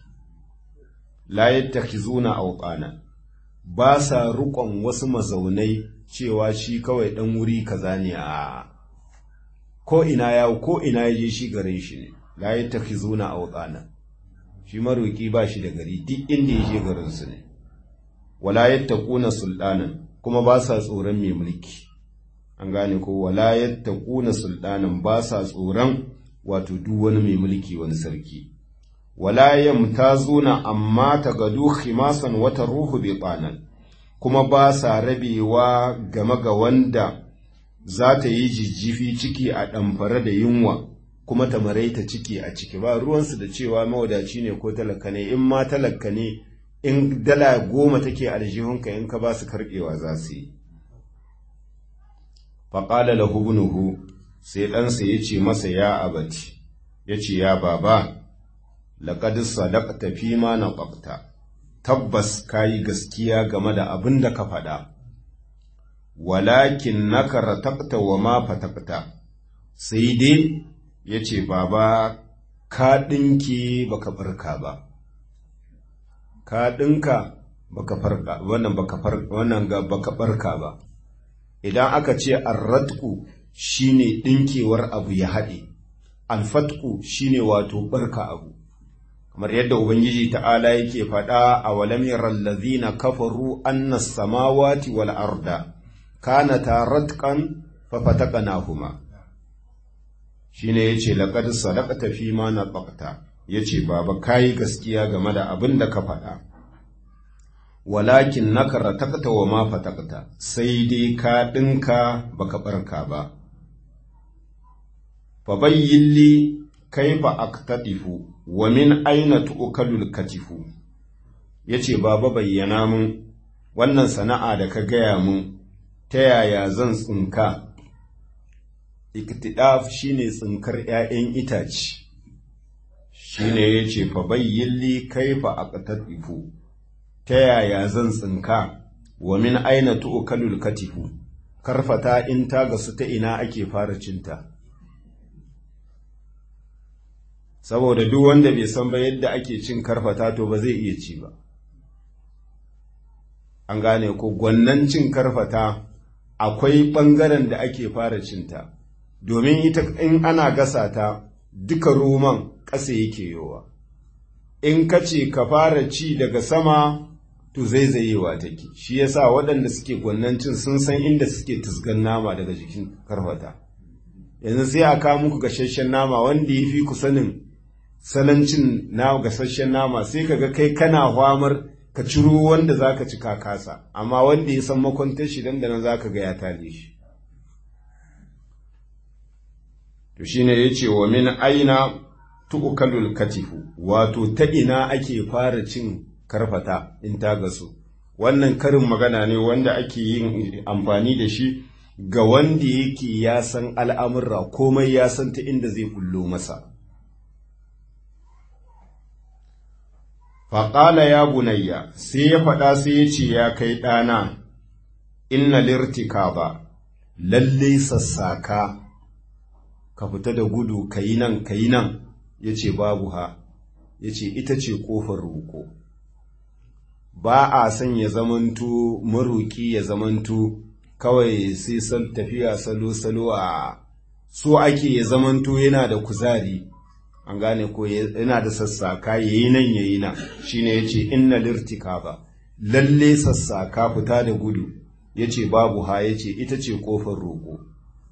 la yattakhizuna awqana ba sa rukon wasu mazaunai cewa shi kawai dan wuri kaza ne a ko ina ya ko ina yaje shi garin shi ne la yattakhizuna awqana shi maroki ba shi da gari duk inda yaje garin su ne wala yattaquna sultanan kuma ba sa tsoron mai mulki an gane ko wala yattaquna sultanan ba sa tsoron wato duk wani mai mulki wani sarki wala yamtazuna amma tagadu khimasan wata ruhu biqanan kuma ba sa rabewa game ga wanda za ta yi jijjifi ciki a ɗamfare da yunwa kuma ta maraita ciki a ciki ba ruwansu da cewa mawadaci ne ko talaka ne in ma talaka ne in dala goma take aljihunka in ka ba su karɓewa za su yi faƙala lahu ibnuhu sai ɗansa ya ce masa ya abati ya ce ya baba laƙad sadaqta fi ma naqabta tabbas kayi gaskiya game da abin da ka faɗa walakin naka rataqta wa ma fataqta sai dai ya ce baba ka ɗinki baka farka ba ka ɗinka baka farka wannan baka farka wannan ga baka farka ba idan aka ce arratku shine ɗinkewar abu ya haɗe alfatku shine wato barka abu kamar yadda ubangiji ta'ala yake faɗa a walam yaral ladhina kafaru anna samawati wal arda kanata ratqan fa fataqnahuma shine yace laqad sadaqata fi ma naqata yace baba kai gaskiya game da abin da ka faɗa walakin naka ratakta wa ma fatakta sai dai ka ɗinka baka ɓarka ba fa bayyin li kaifa aktatifu wa min aina tu'kalul katifu yace baba bayyana mun wannan sana'a da ka gaya mun ta yaya zan tsinka iktidaf shine tsinkar 'ya'yan itace shine yace fa bayyin li kaifa aktatifu ta yaya zan tsinka wa min aina tu'kalul katifu karfata in ta gasu ta ina ake fara cinta saboda duk wanda bai san ba yadda ake cin karfata to ba zai iya ci ba an gane ko gwannan cin karfata akwai ɓangaren da ake fara cinta domin ita in ana gasa ta duka roman ƙasa yake yowa in ka ce ka fara ci daga sama to zaizayewa take shi yasa waɗanda suke gwannancin sun san inda suke tusgan nama daga jikin karfata yanzu sai a kawo muku gasasshen nama wanda ya fi ku sanin salancin na gasasshen nama sai kaga kai kana hwamar ka ciro wanda zaka ci ka kasa amma wanda ya san makwantar shi dan da nan zaka ga ya tale shi to shine yace wa min aina tu'kalul katifu wato ta ina ake fara cin karfata in ta gasu wannan karin magana ne wanda ake yin amfani da shi ga wanda yake ya san al'amurra komai ya san ta inda zai bullo masa faƙala ya bunayya sai ya faɗa sai ya ce ya kai ɗana inna lirtika ba lalle sassaka ka fita da gudu ka yi nan ka yi nan ya ce babu ha ya ce ita ce ƙofar roƙo ba a son ya zamanto maroƙi ya zamanto kawai sai san tafiya salo-salo a so ake ya zamanto yana da kuzari an gane ko yana da sassaka ya yi nan ya yi nan shi ne ya ce inna lirtika ba lalle sassaka fita da gudu ya ce babu ha ya ce ita ce ƙofar roƙo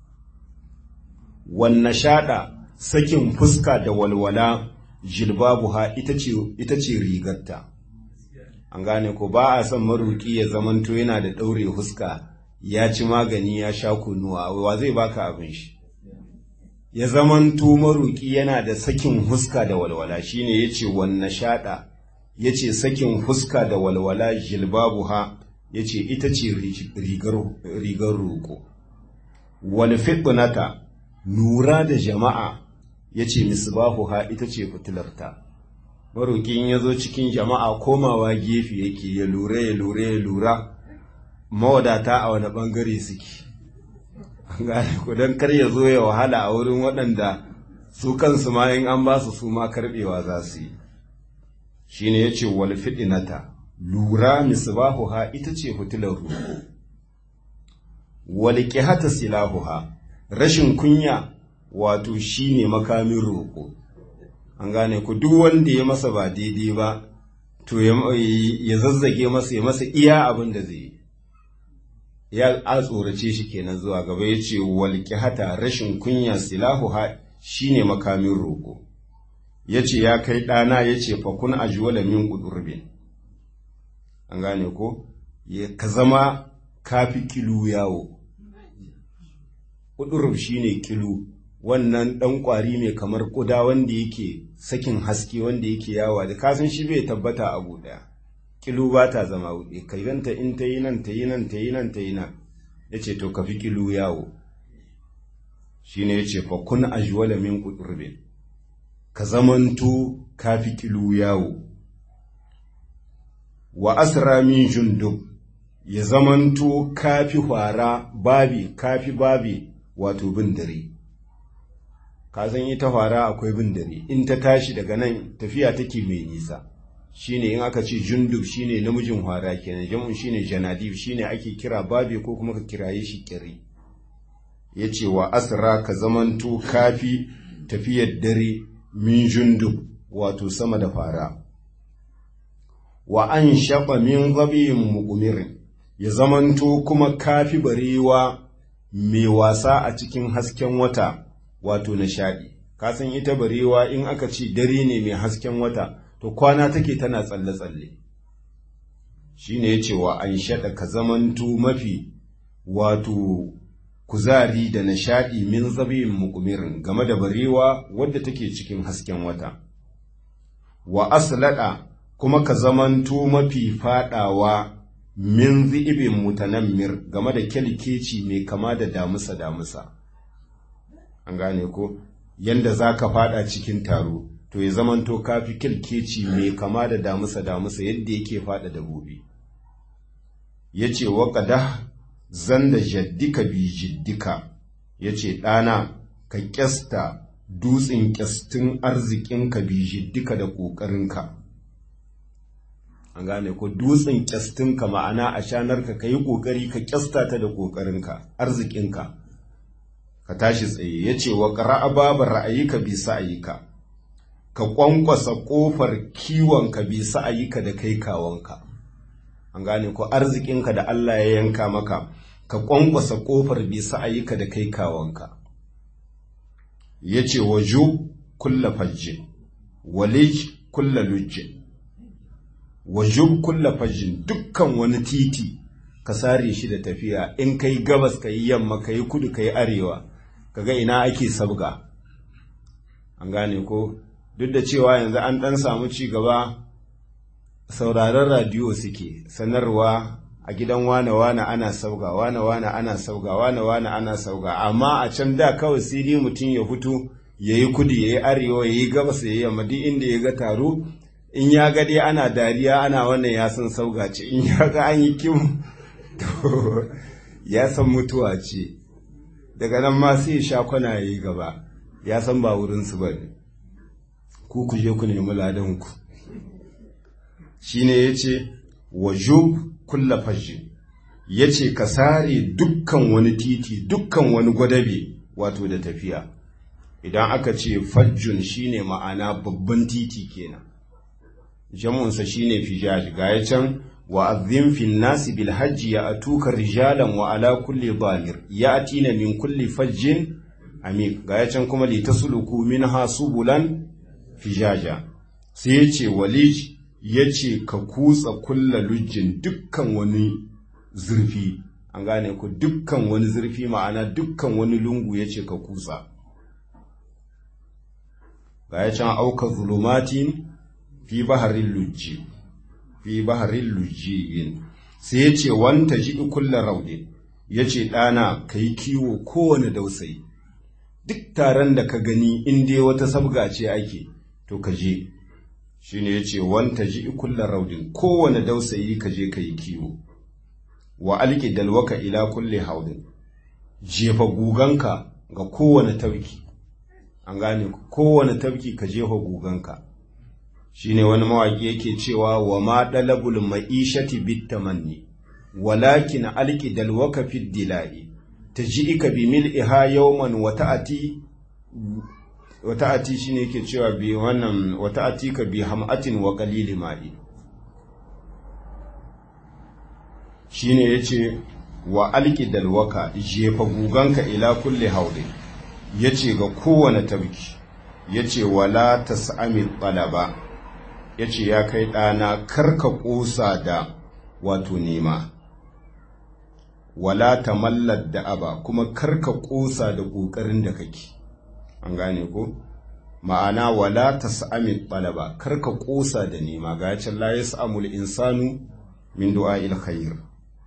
wanne shaɗa sakin fuska da walwala jilbabu ha ita ce rigarta an gane ko ba a son maruki ya zamanto yana da ɗaure fuska ya ci magani ya sha kunuwa wa zai baka abin shi ya zamanto maruki yana da sakin fuska da walwala shine yace wanne shaɗa yace sakin fuska da walwala jilbabu ha yace ita ce rigar roƙo wal fitnata nura da jama'a yace misbahu ha ita ce fitilarta maroƙin ya zo cikin jama'a komawa gefe yake ya lura ya lura ya lura mawadata a wani ɓangare suke gane ku don kar ya zo ya wahala a wurin waɗanda su kansu ma in an ba su su ma karɓewa za su yi shi ne ya ce wal fiɗinata lura misbahuha ita ce fitilar roƙo wal ƙihata silahuha rashin kunya wato shi ne makamin roƙo an gane ku duk wanda ya masa ba daidai ba to ya zazzage masa ya masa iya abin da zai yi ya a tsorace shi kenan zuwa gaba ya ce walƙi hata rashin kunya silahu ha shine makamin roƙo ya ce ya kai ɗana ya ce fakun ajuwala min ƙudurbin an gane ko ka zama kafi kilu yawo ƙudurb shine kilu wannan ɗan ƙwari ne kamar ƙuda wanda yake sakin haske wanda yake yawa da kasan shi bai tabbata abu ɗaya kilu ba ta zama wuɗe kai ganta in ta yi nan ta yi nan ta yi nan ta yi nan ya ce to ka fi kilu yawo shi ne ya ce fa kun ajuwala min ƙudurbin ka zamanto ka fi kilu yawo wa asra min jundub ya zamanto ka fi hwara babi ka fi babi wato bin dare ka san ita hwara akwai bin dare in ta tashi daga nan tafiya take mai nisa shine in aka ce jundub shine namijin hwara kenan jam'un shine janadib shine ake kira babe ko kuma ka kiraye shi kiri yace wa asra ka zamanto kafi tafiyar dare min jundub wato sama da fara wa an shaɓa min zabiyin mugumirin ya zamanto kuma kafi barewa mai wasa a cikin hasken wata wato nishaɗi kasan ita barewa in aka ce dare ne mai hasken wata to kwana take tana tsalle-tsalle shi ne ya ce wa an shaɗa ka zamantu mafi wato kuzari da nishaɗi min zabin mukumirin game da barewa wadda take cikin hasken wata wa aslada kuma ka zamantu mafi faɗawa min zi'ibin mutanammir game da kyalkeci mai kama da damusa-damusa an gane ko yanda za ka faɗa cikin taro to ya zamanto kafi kilkeci mai kama da damusa damusa yadda yake fada dabobi ya ce wa ƙada zan da jaddika bi jiddika ya ce ɗana ka ƙyasta dutsen ƙyastin arzikinka bi jiddika da ƙoƙarinka an gane ko dutsen ƙyastinka ma'ana a shanarka ka yi ƙoƙari ka ƙyasta ta da ƙoƙarinka arzikinka ka tashi tsaye ya ce wa ƙara'a babu ra'ayika bi sa'ayika ka ƙwanƙwasa ƙofar kiwonka bi sa'ayika da kai kawanka an gane ko arzikinka da Allah ya yanka maka ka ƙwanƙwasa ƙofar bi sa'ayika da kai kawanka ya ce wa ju kulla fajjin walij kulla lujjin wa ju kulla fajjin dukkan wani titi ka sare shi da tafiya in kai gabas ka yi yamma ka yi kudu ka yi arewa kaga ina ake sabga an gane ko duk da cewa yanzu an ɗan samu ci gaba sauraron radiyo suke sanarwa a gidan wane-wane ana sauga wane-wane ana sauga wane-wane ana sauga amma a can da kawai sai dai mutum ya fito ya yi kudu ya yi arewa ya yi gabas ya yi yamma duk inda ya ga taro in ya ga dai ana dariya ana wannan ya san sauga ce in ya ga an yi kim to ya san mutuwa ce daga nan ma sai ya sha kwana ya yi gaba ya san ba wurinsu ba ne ku ku je ku nemi ladanku shi ne ya ce wajub kulla fashi ya ce ka sare dukkan wani titi dukkan wani gwadabe wato da tafiya idan aka ce fajjun shine ma'ana babban titi kenan jamunsa shine fijaj ga ya can wa azim fin nasi bil hajji ya atuka rijalan wa ala kulli damir ya atina min kulli fajjin amik ga ya can kuma li tasluku minha subulan fijaja sai ya ce walij ya ce ka kutsa kulla lujjin dukkan wani zurfi an gane ku dukkan wani zurfi ma'ana dukkan wani lungu ya ce ka kutsa ga ya can auka zulumatin fi baharin lujji fi baharin lujjiyin sai ya ce wanta ji kulla raude ya ce ɗana ka yi kiwo kowane dausayi duk taron da ka gani in dai wata sabga ce ake to ka je shi ne ya ce wanta ji kulla raudin kowane dausayi ka je ka yi kiwo wa alki dalwaka ila kulle haudin jefa guganka ga kowane tauki an gane kowane tafki ka jefa guganka shine wani mawaƙi yake cewa wa ma dalabul ma'ishati bitamanni walakin alqi dalwaka fi dilai taji'ika bi mil'iha yawman wa ta'ati wa ta'ati shine yake cewa bi wannan wa ta'atika bi hamatin wa qalil ma'i shine yace wa alqi dalwaka jefa guganka ila kulli haudin ya ce ga kowane tabki ya ce wala ta sa'ami ɗalaba ya ce ya kai ɗana karka ƙosa da wato nema wala ta mallar da aba kuma karka ƙosa da ƙoƙarin da kake an gane ko ma'ana wala ta sa'ami ɗalaba karka ƙosa da nema ga yacin la ya sa'amul insanu min du'a il khair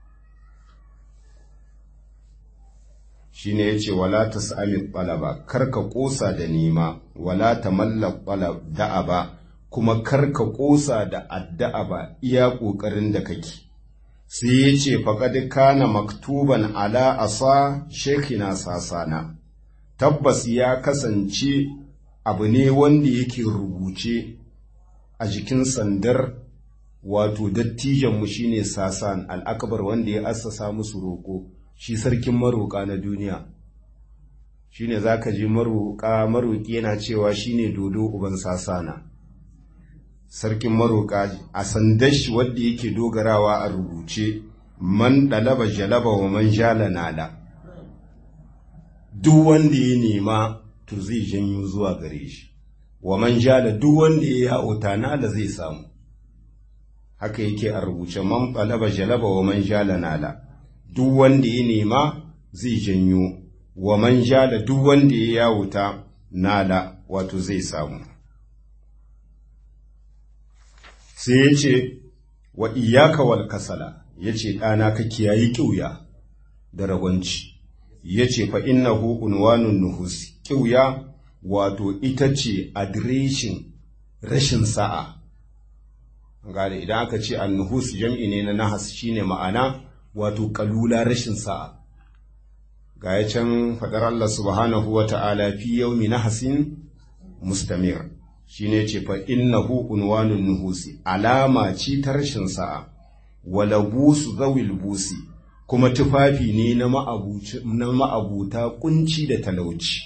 shine yace wala tas'ami qalaba karka kosa da nema wala tamalla qalab da'aba kuma karka kosa da addu'a ba iya kokarin da kake sai yace faqad kana maktuban ala asa shekina sasana tabbas ya kasance abu ne wanda yake rubuce a jikin sandar wato dattijanmu shine sasan al'akbar wanda ya assasa musu roko shi sarkin maroƙa na duniya shi ne za ka ji maroƙa maroƙi yana cewa shi ne dodo uban sasana sarkin maroƙa a sandar shi wadda yake dogarawa a rubuce man ɗalaba jalaba wa man jala nala duk wanda ya nema to zai janyo zuwa gare shi wa man jala duk wanda ya ya'uta nala zai samu haka yake a rubuce man ɗalaba jalaba wa man jala nala duk wanda ya nema zai janyo wa man da duk wanda ya yawuta nala wato zai samu sai ya ce wa iyaka wal kasala ya ce ɗana ka kiyayi ƙiuya da ragwanci ya ce fa innahu unwanun nuhus ƙiuya wato ita ce adireshin rashin sa'a gane idan aka ce an nuhus jam'i ne na nahas shine ma'ana wato kalula rashin sa'a ga ya can faɗar Allah subhanahu wa ta'ala fi yaumi nahasin mustamir shi ne ce fa innahu unwanun nuhusi alama ce ta rashin sa'a wala busu zawil busi kuma tufafi ne na ma'abuta kunci da talauci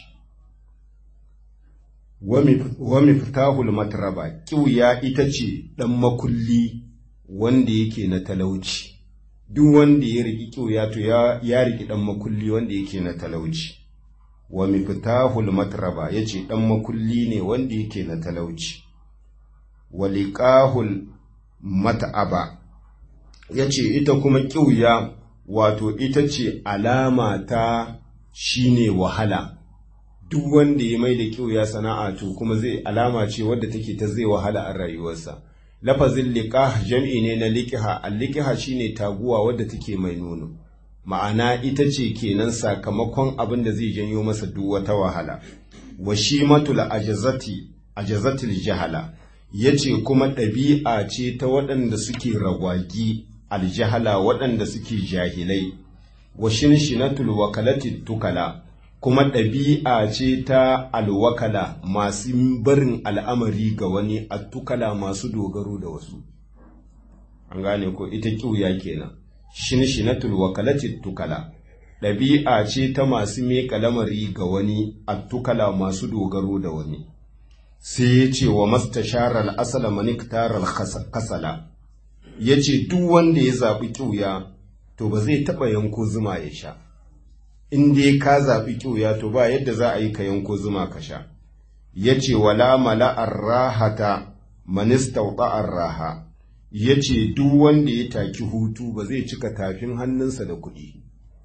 wa miftahul matraba kiwya ita ce ɗan makulli wanda yake na talauci duk wanda ya riki kiwya to ya riki ɗan makulli wanda yake na talauci wa miftahul matraba yace ɗan makulli ne wanda yake na talauci wa liqahul mat'aba yace ita kuma kiwya wato ita ce alama ta shine wahala duk wanda ya mai da kiuya sana'a to kuma zai alama ce wadda take ta zai wahala a rayuwarsa lafazin liqah jam'i ne na liqiha al-liqiha shine taguwa wadda take mai nono ma'ana ita ce kenan sakamakon abin da zai janyo masa duk wata wahala wa shimatul ajazati ajazatil jahala yace kuma ɗabi'a ce ta waɗanda suke ragwagi aljahala waɗanda suke jahilai wa shinshinatul wakalati tukala kuma ɗabi'a ce ta alwakala masu barin al'amari ga wani attukala masu dogaro da wasu an gane ko ita kiuya kenan shinshinatul wakalati tukala ɗabi'a ce ta masu meƙa lamari ga wani attukala masu dogaro da wani sai ya ce wa mastasharar asala maniktarar kasala ya ce duk wanda ya zaɓi ƙiuya to ba zai taɓa yanko zuma ya sha in dai ka zaɓi ƙiuya to ba yadda za a yi ka yanko zuma ka sha ya ce wala mala'ar rahata manistauɗa'ar raha ya ce duk wanda ya taki hutu ba zai cika tafin hannunsa da kuɗi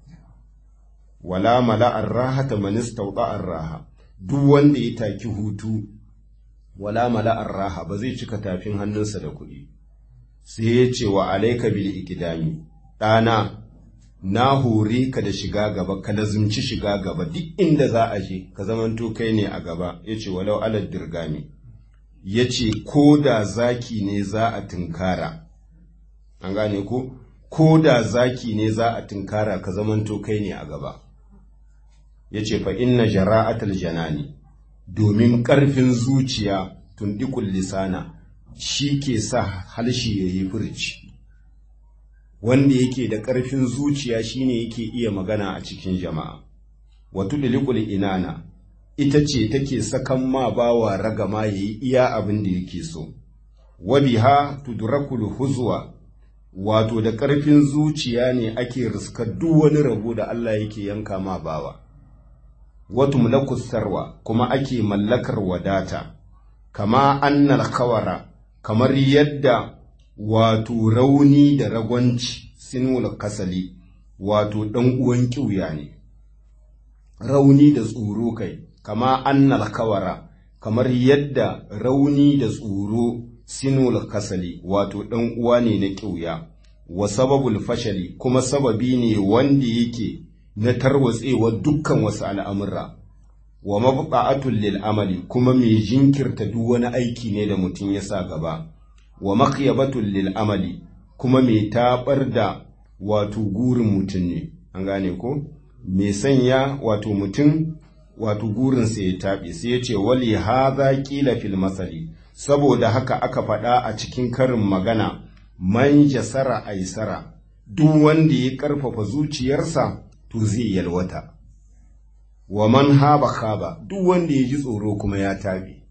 wala mala'ar rahata manistauɗa'ar raha duk wanda ya taki hutu wala mala'ar raha ba zai cika tafin hannunsa da kuɗi sai ya ce wa alaika bil ikidami ɗana na hore ka da shiga gaba ka lazumci shiga gaba duk inda za a je ka zamanto kai ne a gaba ya ce walau alad dirgami ya ce ko da zaki ne za a tunkara an gane ko ko da zaki ne za a tunkara ka zamanto kai ne a gaba ya ce fa inna jara'atul janani domin ƙarfin zuciya tundikul lisana shi ke sa halshi ya yi furci wanda yake da ƙarfin zuciya shine yake iya magana a cikin jama'a wato lilikul inana ita ce take sakan ma bawa ragama ya yi iya abin da yake so wabiha tudrakul huzwa wato da ƙarfin zuciya ne ake riskar duk wani rabo da Allah yake yanka ma bawa watu mulakus sarwa kuma ake mallakar wadata kama annal kawara kamar yadda wato rauni da ragwanci sinul kasali wato ɗan uwan ƙiuya ne rauni da tsoro kai kama annal kawara kamar yadda rauni da tsoro sinul kasali wato ɗan uwa ne na ƙiuya wa sababul fashali kuma sababi ne wanda yake na tarwatsewa dukkan wasu al'amurra wa mabqa'atul lil amali kuma mai jinkirta duk wani aiki ne da mutum ya sa gaba wa maqyabatul lil amali kuma mai tabar da wato gurin mutum ne an gane ko mai sanya wato mutum wato gurin sa ya tabe sai ya ce wali hadha qila fil masali saboda haka aka faɗa a cikin karin magana man jasara aisara duk wanda ya karfafa zuciyarsa to zai yalwata wa man haba khaba duk wanda ya ji tsoro kuma ya tabe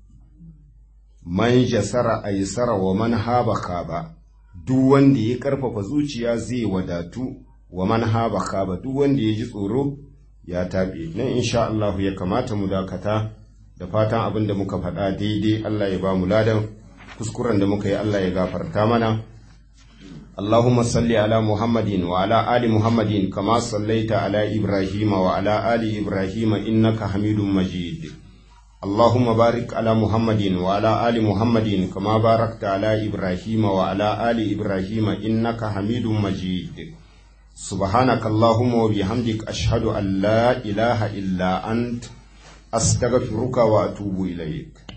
man jasara aisara wa man haba khaba duk wanda ya karfafa zuciya zai wadatu wa man haba khaba duk wanda ya ji tsoro ya tabe nan insha Allah ya kamata mu dakata da fatan abin da muka faɗa daidai Allah ya ba mu ladan kuskuren da muka yi Allah ya gafarta mana اللهم صل على محمد وعلى آل محمد كما صليت على إبراهيم وعلى آل إبراهيم إنك حميد مجيد اللهم بارك على محمد وعلى آل محمد كما باركت على إبراهيم وعلى آل إبراهيم إنك حميد مجيد سبحانك اللهم وبحمدك أشهد أن لا إله إلا أنت أستغفرك وأتوب إليك